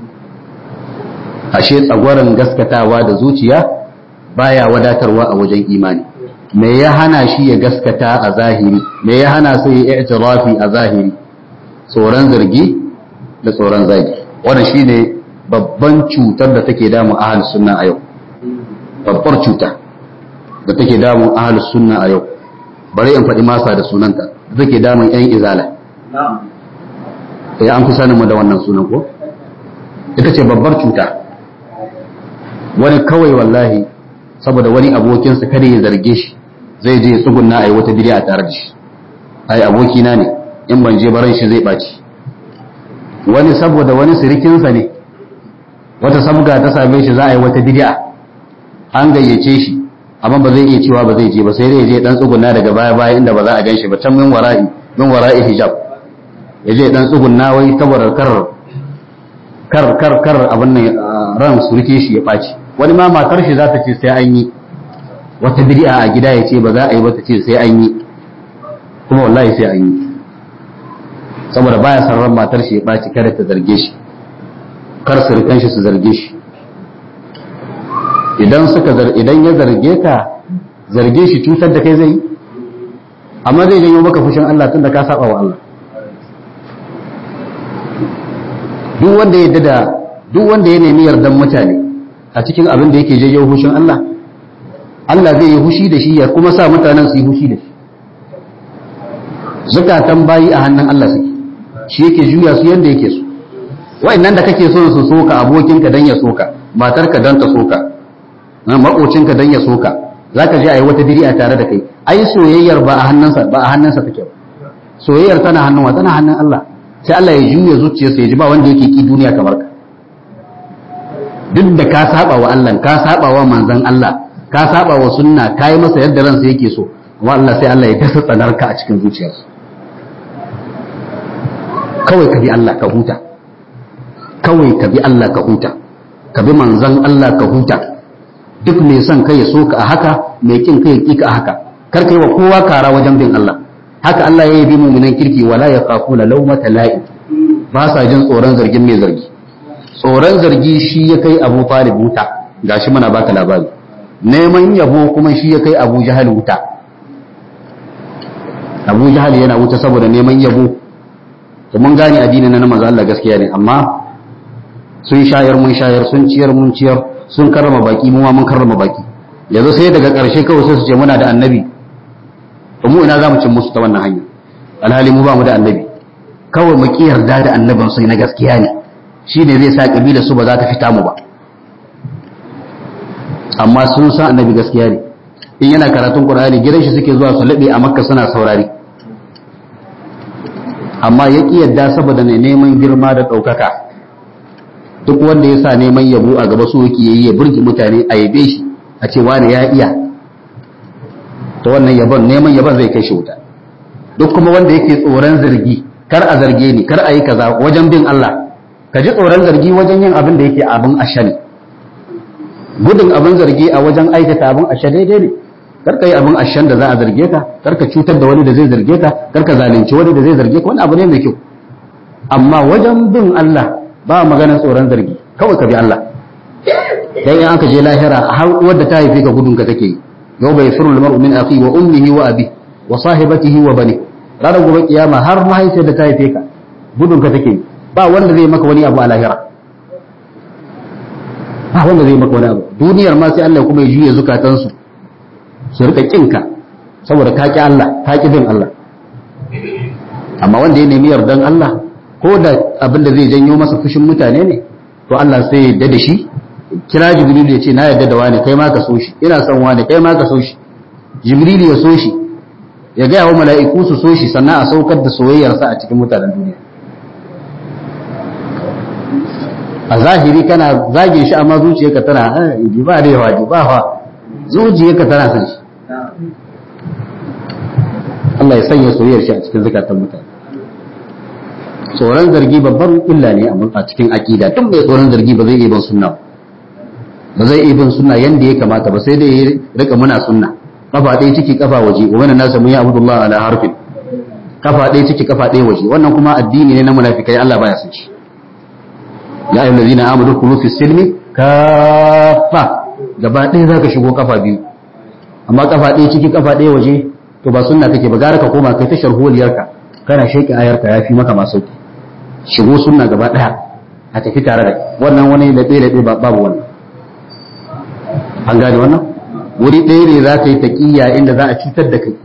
ashe tsagwaron gaskatawa da zuciya baya wadatarwa a wajen imani me ya hana shi ya gaskata a zahiri me ya hana sai ya i'tirafi a zahiri tsoron zargi da tsoron zagi wannan shine babban cutar da take damun ahlus sunna a yau babbar cuta da take damun ahlus sunna a yau bari in faɗi masa da sunanta da take damun yan izala ya an fi sanin mu da wannan sunan ko ita ce babbar cuta wani kawai wallahi saboda wani abokinsa kada ya zarge shi zai je tsugunna a yi wata bid'a a tare da shi ai abokina ne in ban je baran shi zai ɓaci wani saboda wani sirikinsa ne wata sabga ta same shi za a yi wata bid'a an gayyace shi amma ba zai iya cewa ba zai je ba sai dai je dan tsugunna daga baya baya inda ba za a ganshi ba can min wara'i min wara'i hijab ya je dan tsugunna wai saboda kar kar kar kar abin nan ran surike shi ya ɓaci wani ma matar shi za ta ce sai an yi wata bid'a a gida ya ce ba za a yi ba ta ce sai an yi kuma wallahi sai an yi saboda baya san ran matar shi ya ɓaci kada ta zarge shi kar surukan shi su zarge shi idan suka idan ya zarge ka zarge shi cutar da kai zai amma zai janyo maka fushin Allah tunda ka saba wa Allah duk wanda ya da duk wanda ya nemi yardan mutane a cikin abin da yake janyo fushin Allah Allah zai yi hushi da shi ya kuma sa mutanen su yi hushi da shi zakatan bayi a hannun Allah suke shi yake juya su yanda yake so wa'annan da kake so su soka abokinka dan ya soka matarka dan ta soka makocinka dan ya soka zaka je ayi wata bid'a tare da kai ai soyayyar ba a hannunsa ba a hannunsa take ba soyayyar tana hannun wa tana hannun Allah sai Allah ya juya zuciyarsa ya ji ba wanda yake ki duniya kamar ka duk da ka saba wa Allah ka saba wa manzon Allah ka saba wa sunna kai masa yadda ransa yake so amma Allah sai Allah ya dasa tsanarka a cikin zuciyarsa kawai ka bi Allah ka huta kawai ka bi Allah ka huta ka bi manzon Allah ka huta duk mai son kai ya soka a haka mai kin kai ya kika a haka kar kai wa kowa kara wajen bin Allah haka Allah ya yi bi mu'minan kirki wala yaqafuna lawmata la'i ba sa jin tsoron zargin mai zargi tsoron zargi shi ya kai Abu Talib wuta gashi muna baka labari neman yabo kuma shi ya kai Abu Jahal wuta Abu Jahal yana wuta saboda neman yabo to mun gane addini na manzo Allah gaskiya ne amma sun shayar mun shayar sun ciyar mun ciyar sun karrama baki mu ma mun karrama baki yanzu sai daga ƙarshe kawai sai su ce muna da annabi to mu ina zamu cin musu ta wannan hanya alhali mu ba mu da annabi kawai mu ki yarda da annabin sai na gaskiya ne shine zai sa kabila su ba za ta fita mu ba amma sun san annabi gaskiya ne in yana karatun qur'ani gidan shi suke zuwa su labe a makka suna saurari amma ya ki yadda saboda ne neman girma da ɗaukaka duk wanda ya sa neman yabo a gaba so yake yi ya burge mutane a yabe shi a ce wani ya iya to wannan yabon neman yabon zai kai shi wuta duk kuma wanda yake tsoron zargi kar a zarge ni kar a yi kaza wajen bin Allah ka ji tsoron zargi wajen yin abin da yake abin asha ne gudun abin zargi a wajen aikata abin asha daidai ne kar ka yi abin ashan da za a zarge ka kar ka cutar da wani da zai zarge ka kar ka zalunci wani da zai zarge ka wani abu ne mai kyau amma wajen bin Allah ba maganar tsoron zargi kawai ka bi Allah dan in aka je lahira har wadda ta haife ka gudun ka take yi yau bai firu lamar min akhi wa ummihi wa abi wa sahibatihi wa bani ranar gobe kiyama har mahaifiyar da ta haife ka gudun ka take yi ba wanda zai maka wani abu a lahira ba wanda zai maka wani abu duniyar ma sai Allah kuma ya juye zukatansu su rika kinka saboda ka ki Allah ka ki bin Allah amma wanda ya nemi yardan Allah ko da abin da zai janyo masa fushin mutane ne to Allah sai ya da shi kira Jibril ya ce na yarda da wani kai ma ka so shi ina son wani kai ma ka so shi Jibril ya so shi ya gaya wa mala'iku su so shi sannan a saukar da soyayyarsa a cikin mutanen duniya a zahiri kana zage shi amma zuciyarka tana ji ba da yawa ji ba fa zuciyarka tana son shi Allah ya sanya soyayyar shi a cikin zakatan mutane tsoron zargi babban illa ne a cikin aqida tun mai tsoron zargi ba zai iya bin sunna ba zai iya bin sunna yanda ya kamata ba sai dai ya rika muna sunna kafa ɗaya ciki kafa waje wa wannan nasa mun ya abudullah ala harfin kafa ɗaya ciki kafa ɗaya waje wannan kuma addini ne na munafikai Allah baya son shi ya ayyuhal ladina amanu kulu fi silmi kafa gaba ɗaya zaka shigo kafa biyu amma kafa ɗaya ciki kafa ɗaya waje to ba sunna kake ba gara ka koma kai ta sharholiyarka kana sheki ayarka yafi maka ma sauki shigo sunna gaba ɗaya a tafi tare da wannan wani da ɗaya da ɗaya babu wannan an gane wannan wuri ɗaya ne za ka yi taƙiyya inda za a cutar da kai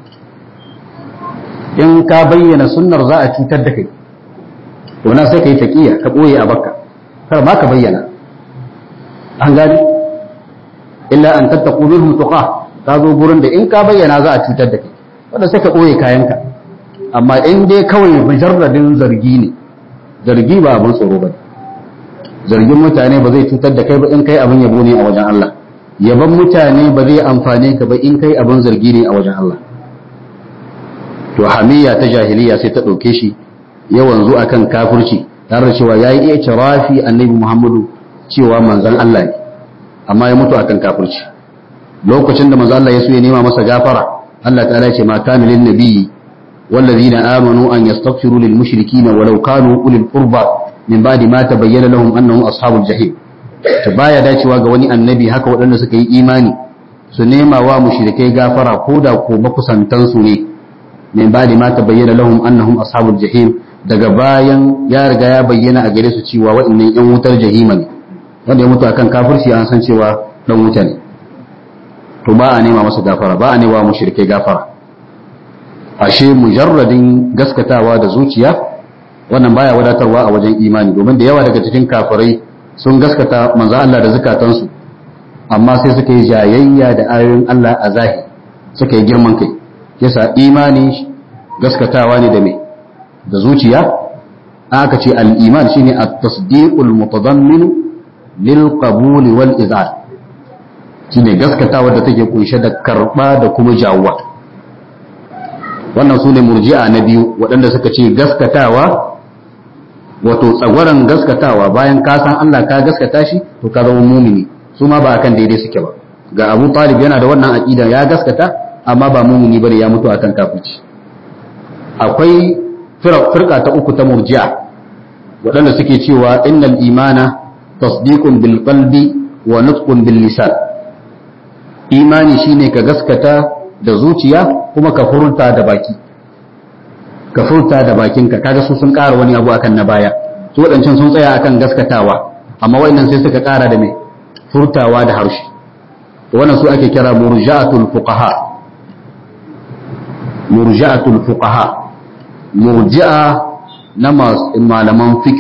in ka bayyana sunnar za a cutar da kai to na sai ka yi taƙiyya ka ɓoye a bakka kar ma ka bayyana an gane illa an tattaku minhum tuqa ka zo gurin da in ka bayyana za a cutar da kai wanda sai ka ɓoye kayanka amma in dai kawai mujarradin zargi ne zargi ba abin tsoro ba zargin mutane ba zai cutar da kai ba in kai abin yabo ne a wajen Allah yaban mutane ba zai amfane ka ba in kai abin zargi ne a wajen Allah to hamiyya ta jahiliya sai ta ɗauke shi yawan zu akan kafirci tare da cewa ya yi rafi annabi muhammadu cewa manzan Allah ne amma ya mutu akan kafirci lokacin da manzan Allah ya so ya nema masa gafara Allah ta'ala ce ma kana lin nabiyyi wallazina amanu an yastaghfiru lil mushrikeena walau kanu ulil qurba min ba'di ma tabayyana lahum annahum ashabul jahim ta baya dacewa ga wani annabi haka waɗanda suka yi imani su nema wa mushrikai gafara ko da ko makusantansu ne min ba ma ta bayyana lahum annahum ashabul jahim daga bayan ya riga ya bayyana a gare su cewa waɗannan yan wutar jahima ne wanda ya mutu akan kafirci an san cewa dan wuta ne to ba a nema masa gafara ba a nema mushrikai gafara ashe mujarradin gaskatawa da zuciya wannan baya wadatarwa a wajen imani domin da yawa daga cikin kafirai sun gaskata manzo Allah da zakatansu amma sai suka yi jayayya da ayoyin Allah a zahiri suka yi girman kai yasa imani gaskatawa ne da me da zuciya aka ce al-iman shine at-tasdiqul mutadammin lil qabul wal izar shine gaskatawa da take kunshe da karba da kuma jawwa wannan sune murji'a na biyu waɗanda suka ce gaskatawa wato tsagwaron gaskatawa bayan ka san Allah ka gaskata shi to ka zama mumini su ma ba akan daidai suke ba ga Abu Talib yana da wannan aqida ya gaskata amma ba mumini bane ya mutu akan kafirci akwai firqa ta uku ta murji'a waɗanda suke cewa innal imana tasdiqun bil qalbi wa nutqun bil lisan imani shine ka gaskata da zuciya kuma ka furta da baki ka furta da bakinka kaga su sun ƙara wani abu akan na baya su waɗancan sun tsaya akan gaskatawa amma waɗannan sai suka ƙara da mai furtawa da harshe wannan su ake kira murja'atul fuqaha murja'atul fuqaha murji'a na malaman fiqh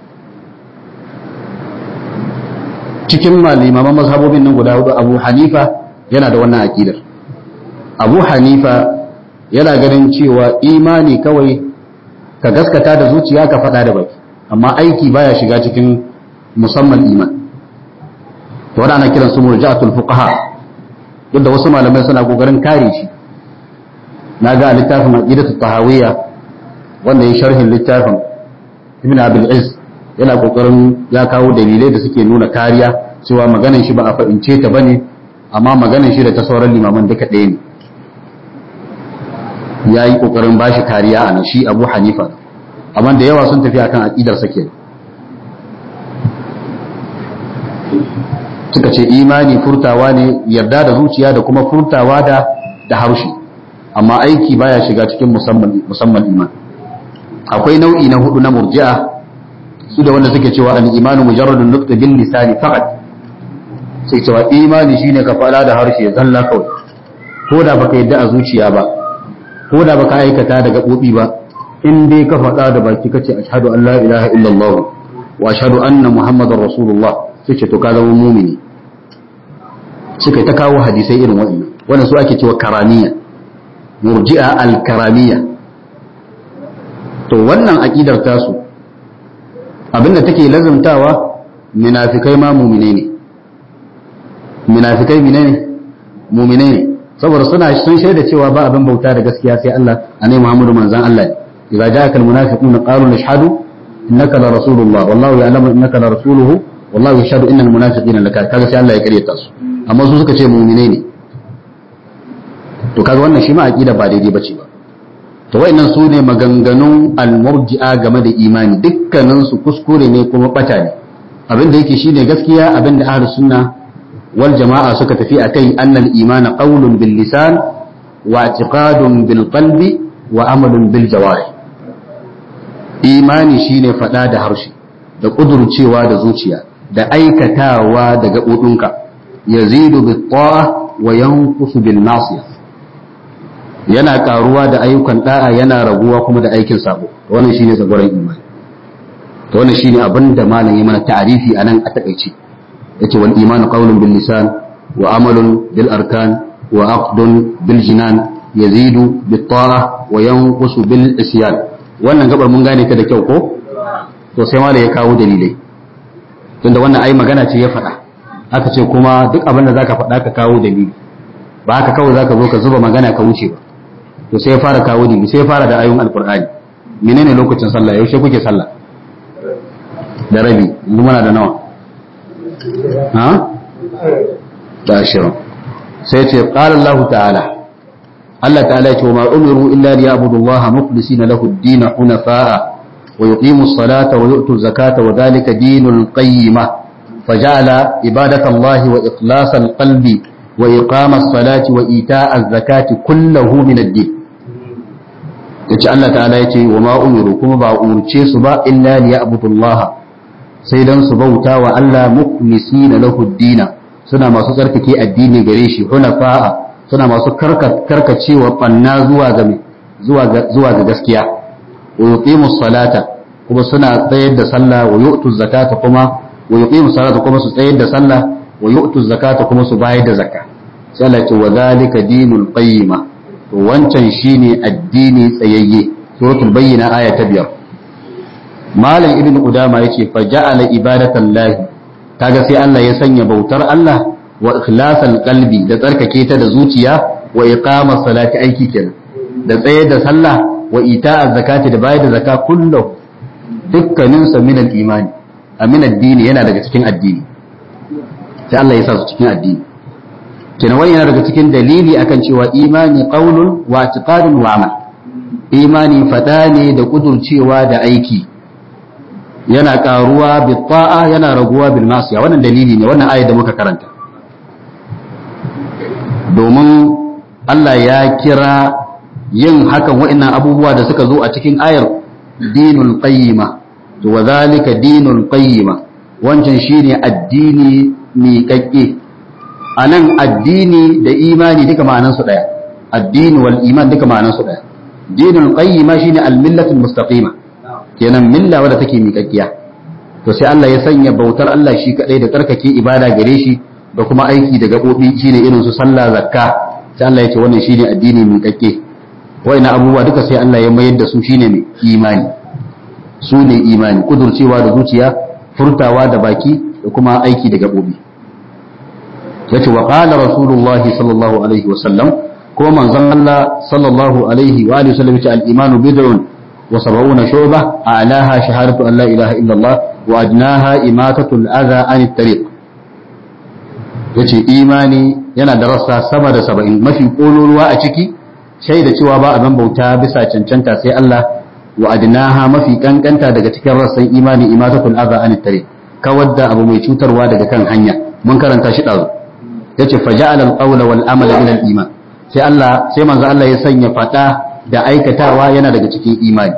cikin malimaman mazhabobin nan guda hudu Abu Hanifa yana da wannan aqidar Abu Hanifa yana ganin cewa imani kawai ka gaskata da zuciya ka faɗa da baki amma aiki baya shiga cikin musamman iman to wannan ana kiran su murja'atul fuqaha duk da wasu malamai suna kokarin kare shi na ga littafin aqidatu tahawiyya wanda ya sharhin littafin ibn abul iz yana kokarin ya kawo dalilai da suke nuna kariya cewa maganan shi ba a fahimce ta bane amma maganan shi da ta sauran limaman duka ɗaya ne ya yi ƙoƙarin ba shi kariya a nan shi abu hanifa amma da yawa sun tafi akan aƙidar sake suka ce imani furtawa ne yarda da zuciya da kuma furtawa da da harshe amma aiki baya shiga cikin musamman musamman iman akwai nau'i na hudu na murji'a su da wanda suke cewa al-imanu mujarradun nutq bil lisani faqat sai cewa imani shine ka fada da harshe zalla kawai ko da baka yadda a zuciya ba ko da baka aikata da gaɓoɓi ba in dai ka faɗa da baki kace ashhadu an la ilaha illallah wa ashhadu anna muhammadar rasulullah sai ce to ka zama mumini suka ta kawo hadisai irin waɗannan wannan su ake cewa karamiya murji'a al-karamiya to wannan aqidar tasu abinda take lazumtawa munafikai ma mu'mine ne munafikai menene mu'mine ne saboda suna sun shaida cewa ba abin bauta da gaskiya sai Allah annabi Muhammadu manzon Allah ne idza ja'aka almunafiqun qalu nashhadu innaka la rasulullah wallahu ya'lamu innaka la rasuluhu wallahu yashhadu innal munafiqina laka kaga sai Allah ya karyata su amma su suka ce mu'mine ne to kaga wannan shi ma aqida ba daidai bace ba to wayannan su ne maganganun almurji'a game da imani dukkanin su kuskure ne kuma bata ne abin da yake shine gaskiya abin da ahlus sunna wal jama'a suka tafi akai annal imana qawlun bil lisan wa i'tiqadun bil qalbi wa amalun bil jawarih imani shine fada da harshe da kudurcewa da zuciya da aikatawa da gaɓoɓinka yazidu bit ta'a wa yanqusu bil nasiyah yana karuwa da ayyukan da'a yana raguwa kuma da aikin sabo wannan shine tsagoran imani to wannan shine abin da malam ya mana ta'arifi anan a takaice yace wal imanu qawlun bil lisan wa amalun bil arkan wa aqdun bil jinan yazidu bit ta'a wa yanqusu bil isyan wannan gabar mun gane ta da kyau ko to sai malam ya kawo dalilai tunda wannan ai magana ce ya faɗa aka ce kuma duk abin da zaka faɗa ka kawo dalili ba haka kawai zaka zo ka zuba magana ka wuce ba to sai ya fara kawo dalili sai ya fara da ayoyin alqur'ani menene lokacin sallah yaushe kuke sallah da rabi yanzu muna da nawa ha da ashirin sai ce qala Allah ta'ala Allah ta'ala ce wa ma umiru illa liya'budu Allah mukhlisina lahu ad-din hunafa'a wa yuqimu as-salata wa yu'tu az-zakata wa dhalika dinul qayyimah فجعل عبادة الله وإخلاص القلب وإقام الصلاة وإيتاء الزكاة كله من الدين yace Allah ta'ala yace wa ma umiru kuma ba umurce su ba illa li ya'budullaha sai dan su bauta wa Allah mukhlisina lahu dina suna masu tsarkake addini gare shi hunafa'a suna masu karkacewa banna zuwa ga zuwa ga zuwa ga gaskiya wa yuqimus salata kuma suna tsayar da sallah wa yu'tu zakata kuma wa yuqimus salata kuma su tsayar da sallah wa yu'tu zakata kuma su bayar da zakka sai Allah ce wa zalika dinul qayyima to wancan shine addini tsayayye suratul bayyina aya ta biyar malam ibn udama yace fa ja'ala ibadatan lahi kaga sai Allah ya sanya bautar Allah wa ikhlasan qalbi da tsarkake ta da zuciya wa iqama salati aiki kenan da tsaye da sallah wa ita'a zakati da bayar da zakka kullu dukkanin sa min al-imani amin addini yana daga cikin addini sai Allah ya sa su cikin addini kenan wani yana daga cikin dalili akan cewa imani qaulun wa i'tiqadun wa amal imani fada ne da kudurcewa da aiki yana karuwa bi ta'a yana raguwa bil masiya wannan dalili ne wannan ayat da muka karanta domin Allah ya kira yin hakan wa'annan abubuwa da suka zo a cikin ayar dinul qayyima to wa zalika dinul qayyima wancan shine addini miƙaƙƙe a nan addini da imani duka ma'anansu ɗaya addini wal iman duka ma'anansu ɗaya dinul qayyima shine al millatul mustaqima kenan milla wadda take miƙaƙƙiya to sai Allah ya sanya bautar Allah shi kadai da tsarkake ibada gare shi da kuma aiki da gabobi shine irin su sallah zakka sai Allah ya ce wannan shine addini miƙaƙƙe wa'ina abubuwa duka sai Allah ya mayar da su shine mai imani su ne imani kudurcewa da zuciya furtawa da baki da kuma aiki da gabobi yace wa qala rasulullah sallallahu alaihi wasallam ko manzon Allah sallallahu alaihi wa alihi wasallam yace al-imanu bid'un wa sab'una shu'bah a'laha shahadatu an la ilaha illa Allah wa adnaha imatatu al-adha an at-tariq yace imani yana da rassa sama da 70 mafi kololuwa a ciki shaida cewa ba abin bauta bisa cancanta sai Allah wa adnaha mafi kankanta daga cikin rassan imani imatatul adha an at-tariq kawar da abu mai cutarwa daga kan hanya mun karanta shi dazu yace faja'ala al-qawla wal amala ila al-iman sai Allah sai manzo Allah ya sanya fada da aikatawa yana daga cikin imani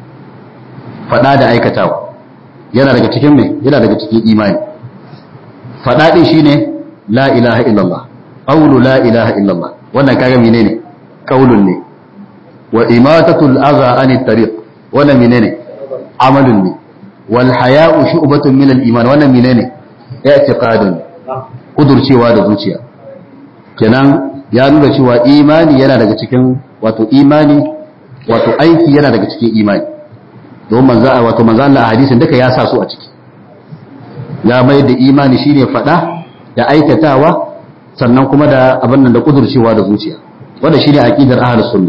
fada da aikatawa yana daga cikin me yana daga cikin imani fada din shine la ilaha illallah qawlu la ilaha illallah wannan kaga menene qaulun ne wa imatatul adha anit tariq wannan menene amalun ne wal haya'u shu'batun min al-iman wannan menene i'tiqadun kudurcewa da zuciya kenan ya nuna cewa imani yana daga cikin wato imani wato aiki yana daga cikin imani don manzo wato manzo Allah a hadisin duka ya sa su a ciki ya mai da imani shine fada da aikatawa sannan kuma da abin nan da kudurcewa da zuciya wannan shine aqidar ahlus sunna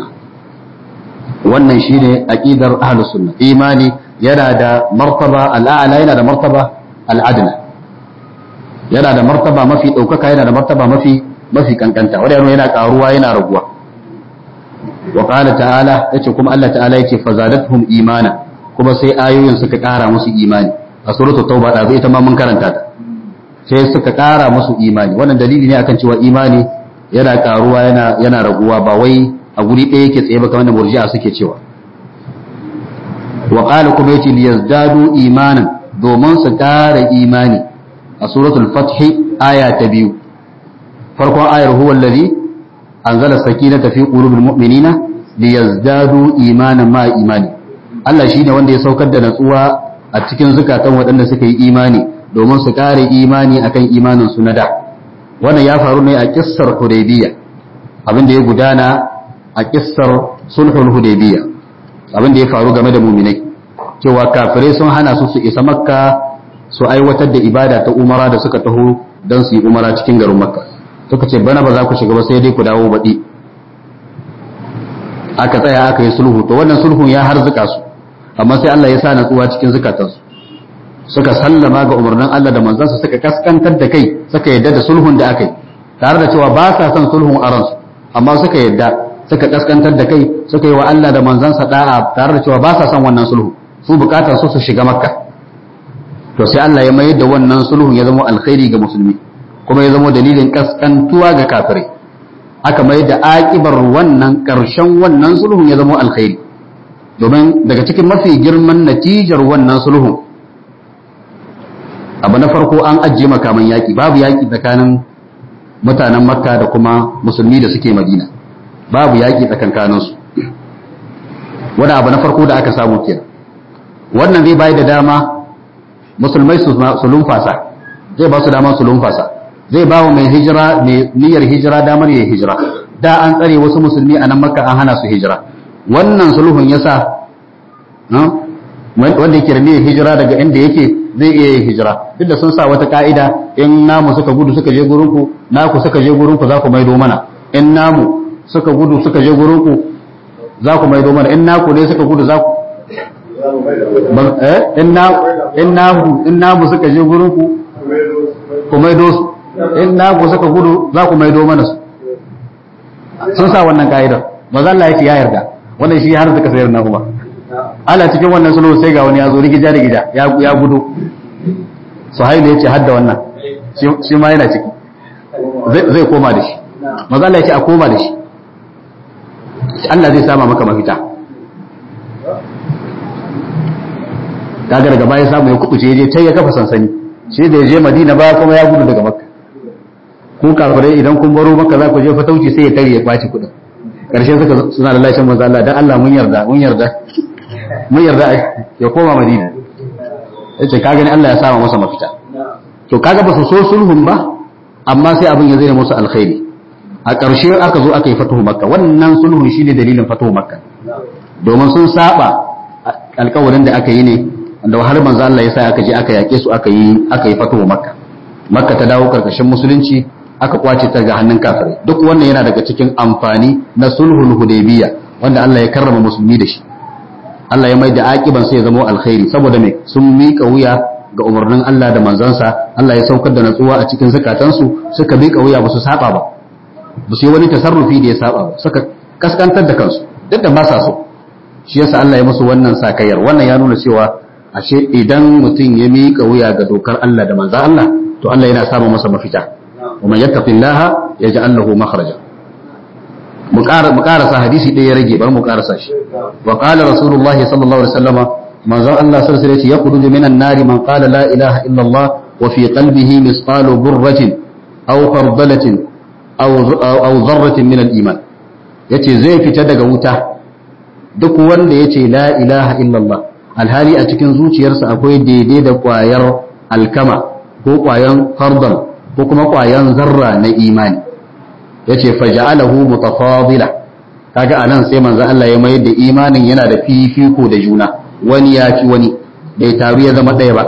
wannan shine aqidar ahlus sunna imani yana da martaba al'ala yana da martaba al'adna yana da martaba mafi ɗaukaka yana da martaba mafi mafi kankanta wanda yana yana karuwa yana raguwa wa qala ta'ala yace kuma Allah ta'ala yace fazadatuhum imana kuma sai ayoyin suka kara musu imani a suratul tauba da ita ma mun karanta ta sai suka kara musu imani wannan dalili ne akan cewa imani yana karuwa yana yana raguwa ba wai a guri ɗaya yake tsaye ba kamar da murji'a suke cewa wa qala kuma yace liyazdadu imanan domin su kara imani a suratul fath aya ta biyu farkon ayar huwa allazi anzala sakinata fi qulubil mu'minina liyazdadu imanan ma imani Allah shine wanda ya saukar da natsuwa a cikin zukatan waɗanda suka yi imani domin su kare imani akan imanin su na da wannan ya faru ne a kissar hudaybiyya abin da ya gudana a kissar sulhul hudaybiyya abin da ya faru game da muminai cewa kafirai sun hana su su isa makka su aiwatar da ibada ta umara da suka taho don su yi umara cikin garin makka suka ce bana ba za ku shiga ba sai dai ku dawo baɗi aka tsaya aka yi sulhu to wannan sulhun ya harzuka su amma sai Allah ya sa natsuwa cikin zukatansu suka sallama ga umarnin Allah da manzansa suka kaskantar da kai suka yadda da sulhun da aka yi tare da cewa ba sa son sulhun a ransu amma suka yadda suka kaskantar da kai suka yi wa Allah da manzansa da'a tare da cewa ba sa son wannan sulhu su bukatar su su shiga makka to sai Allah ya mayar da wannan sulhun ya zama alkhairi ga musulmi kuma ya zama dalilin kaskantuwa ga kafirai aka mayar da akibar wannan karshen wannan sulhun ya zama alkhairi domin daga cikin mafi girman natijar wannan sulhun abu na farko an ajiye makaman yaƙi babu yaƙi tsakanin mutanen makka da kuma musulmi da suke madina babu yaƙi tsakankaninsu wani abu na farko da aka samu kenan wannan zai bayar da dama musulmai su lumfasa zai ba su dama su lumfasa zai ba wa mai hijira mai niyyar hijira damar ya hijira da an tsare wasu musulmi a nan makka an hana su hijira wannan sulhun yasa wanda yake da niyyar hijira daga inda yake zai iya yin hijira duk da sun sa wata ka'ida in namu suka gudu suka je gurinku naku suka je gurinku za ku maido mana in namu suka gudu suka je gurinku za ku maido mana in naku ne suka gudu za ku in namu in namu suka je gurinku ku maido su in naku suka gudu za ku maido mana su sun sa wannan ka'idar ba za Allah ya ce ya yarda wannan shi har suka sayar na kuma ana cikin wannan sulhu sai ga wani ya zo rigija rigija ya gudu suhailu ya ce hadda wannan shi ma yana ciki zai koma da shi maza Allah ya ce a koma da shi Allah zai sama maka mafita kaga daga baya samu ya kubuce je ta ya kafa sansani shi da ya je madina ba kuma ya gudu daga makka ku kafirai idan kun baro makka za ku je fatauci sai ya tare ya kwaci kudin karshe suka suna da lashin manzo Allah dan Allah mun yarda mun yarda mun yarda ya koma madina yace ka gani Allah ya sama masa mafita to kaga ba su so sulhun ba amma sai abin ya zai musu alkhairi a ƙarshe aka zo aka yi fatuhu makka wannan sulhun shine dalilin fatuhu makka domin sun saba alƙawarin da aka yi ne da har manzo Allah ya sa aka je aka yake su aka yi aka yi fatuhu makka makka ta dawo karkashin musulunci aka kwace ta ga hannun kafirai duk wannan yana daga cikin amfani na sulhul hudaybiyya wanda Allah ya karrama musulmi da shi Allah ya mai da aqiban sai ya zama alkhairi saboda me sun mika wuya ga umarnin Allah da manzansa Allah ya saukar da natsuwa a cikin zakatansu suka mika wuya ba su saba ba ba su yi wani tasarrufi da ya saba ba suka kaskantar da kansu duk da ba sa so shi yasa Allah ya musu wannan sakayyar wannan ya nuna cewa ashe idan mutum ya mika wuya ga dokar Allah da manzan Allah to Allah yana samun masa mafita ومن يتق الله يجعل له مخرجا مقارسة حديثي دي يرجي بل مقارسة وقال رسول الله صلى الله عليه وسلم من ذا الله صلى الله عليه وسلم يخرج من النار من قال لا إله إلا الله وفي قلبه مثقال برة أو خردلة أو أو ذرة من الإيمان yace zai fita daga wuta duk wanda yace la ilaha illallah alhali a cikin zuciyarsa akwai daidai da kwayar alkama ko kwayan fardal ko kuma ƙwayan zarra na imani ya ce faja'alahu mutafadila kaga anan sai manzo Allah ya mayar da imanin yana da fifiko da juna wani ya fi wani bai taru ya zama ɗaya ba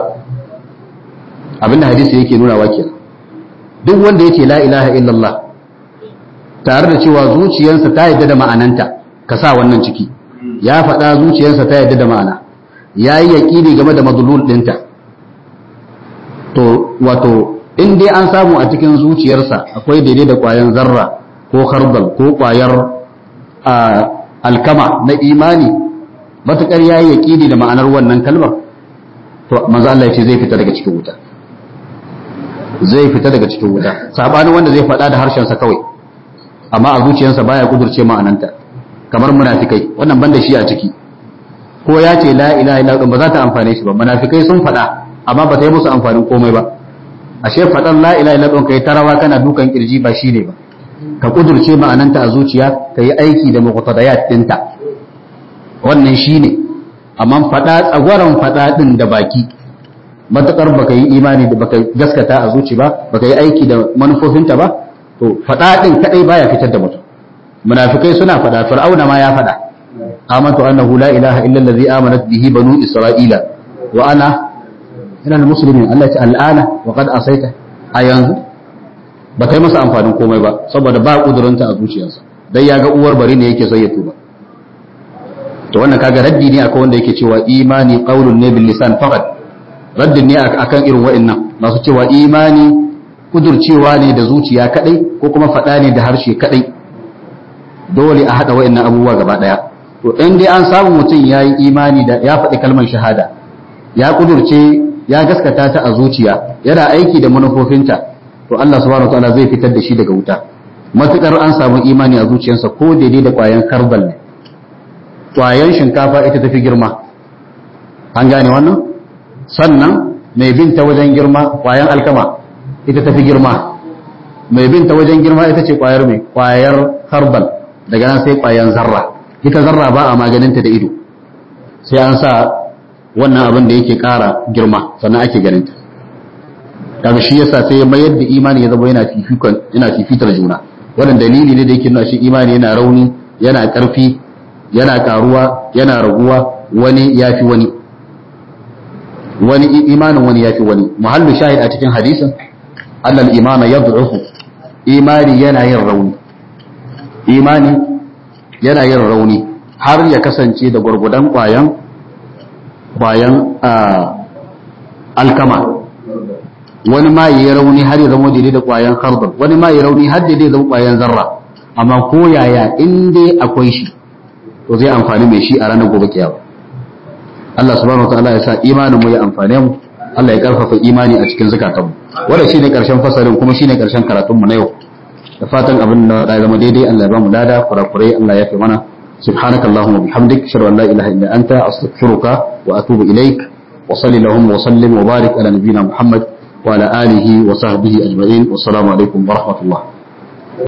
abinda hadisi yake nuna wa kenan duk wanda yake la ilaha illallah tare da cewa zuciyarsa ta yadda da ma'ananta ka sa wannan ciki ya faɗa zuciyarsa ta yadda da ma'ana ya yi yaƙini game da madulul ɗinta to wato in dai an samu a cikin zuciyarsa akwai daidai da ƙwayan zarra ko harbal ko ƙwayar alkama na imani matuƙar ya yi yaƙini da ma'anar wannan kalmar to manzo Allah ya ce zai fita daga cikin wuta zai fita daga cikin wuta sabanin wanda zai faɗa da harshensa kawai amma a zuciyarsa baya kudurce ma'ananta kamar munafikai wannan banda shi a ciki ko ya ce la ilaha illa ba za ta amfane shi ba munafikai sun faɗa amma ba ta yi musu amfanin komai ba ashe faɗan la ilaha illa kai tarawa kana dukan kirji ba shine ba ka kudurce ma'ananta a zuciya ka yi aiki da muqtadayat dinta wannan shine amma faɗa tsagwaron faɗa din da baki matakar baka yi imani da baka gaskata a zuci ba baka yi aiki da manufofinta ba to faɗa din kadai baya fitar da mutum munafikai suna faɗa fir'auna ma ya faɗa amantu annahu la ilaha illa allazi amanat bihi banu isra'ila wa ana ina muslimin Allah ya ce al'ana wa qad asaita a yanzu ba kai masa amfanin komai ba saboda ba kuduranta a zuciyarsa dai ya ga uwar bari ne yake sai ya tuba to wannan kaga raddi ne akan wanda yake cewa imani qaulun ne bil lisan faqat raddin ne akan irin wa'annan masu cewa imani kudurcewa ne da zuciya kadai ko kuma faɗa ne da harshe kadai dole a haɗa wa'annan abubuwa gaba ɗaya to in dai an samu mutum ya yi imani da ya faɗi kalmar shahada ya kudurce ya gaskata ta a zuciya yana aiki da manufofinta to Allah subhanahu wataala zai fitar da shi daga wuta matukar an samu imani a zuciyarsa ko daidai da kwayan karbal ne kwayan shinkafa ita tafi girma an gane wannan sannan mai bin ta wajen girma kwayan alkama ita tafi girma mai bin ta wajen girma ita ce kwayar mai kwayar karbal daga nan sai kwayan zarra ita zarra ba a maganinta da ido sai an sa wannan abin da yake kara girma sannan ake ganinta kaga shi yasa sai ya mayar da imani ya zama yana fifikon yana fifitar juna wannan dalili ne da yake nuna shi imani yana rauni yana karfi yana karuwa yana raguwa wani yafi wani wani imanin wani yafi wani muhallu shahid a cikin hadisin annal imana yad'ufu imani yana yin rauni imani yana yin rauni har ya kasance da gwargwadon kwayan kwayan alkama wani ma yi rauni har ya zama daidai da kwayan kardar wani ma yi rauni har daidai zama kwayan zarra amma ko yaya in dai akwai shi to zai amfani mai shi a ranar gobe kiyama Allah subhanahu wa ta'ala ya sa imanin mu ya amfane mu Allah ya karfafa imani a cikin zakatan mu wanda shine karshen fasalin kuma shine karshen karatun mu na yau da fatan abin da ya zama daidai Allah ya ba mu lada kurakurai Allah ya fi mana سبحانك اللهم وبحمدك اشهد ان لا اله الا انت استغفرك واتوب اليك وصل اللهم وسلم وبارك على نبينا محمد وعلى اله وصحبه اجمعين والسلام عليكم ورحمه الله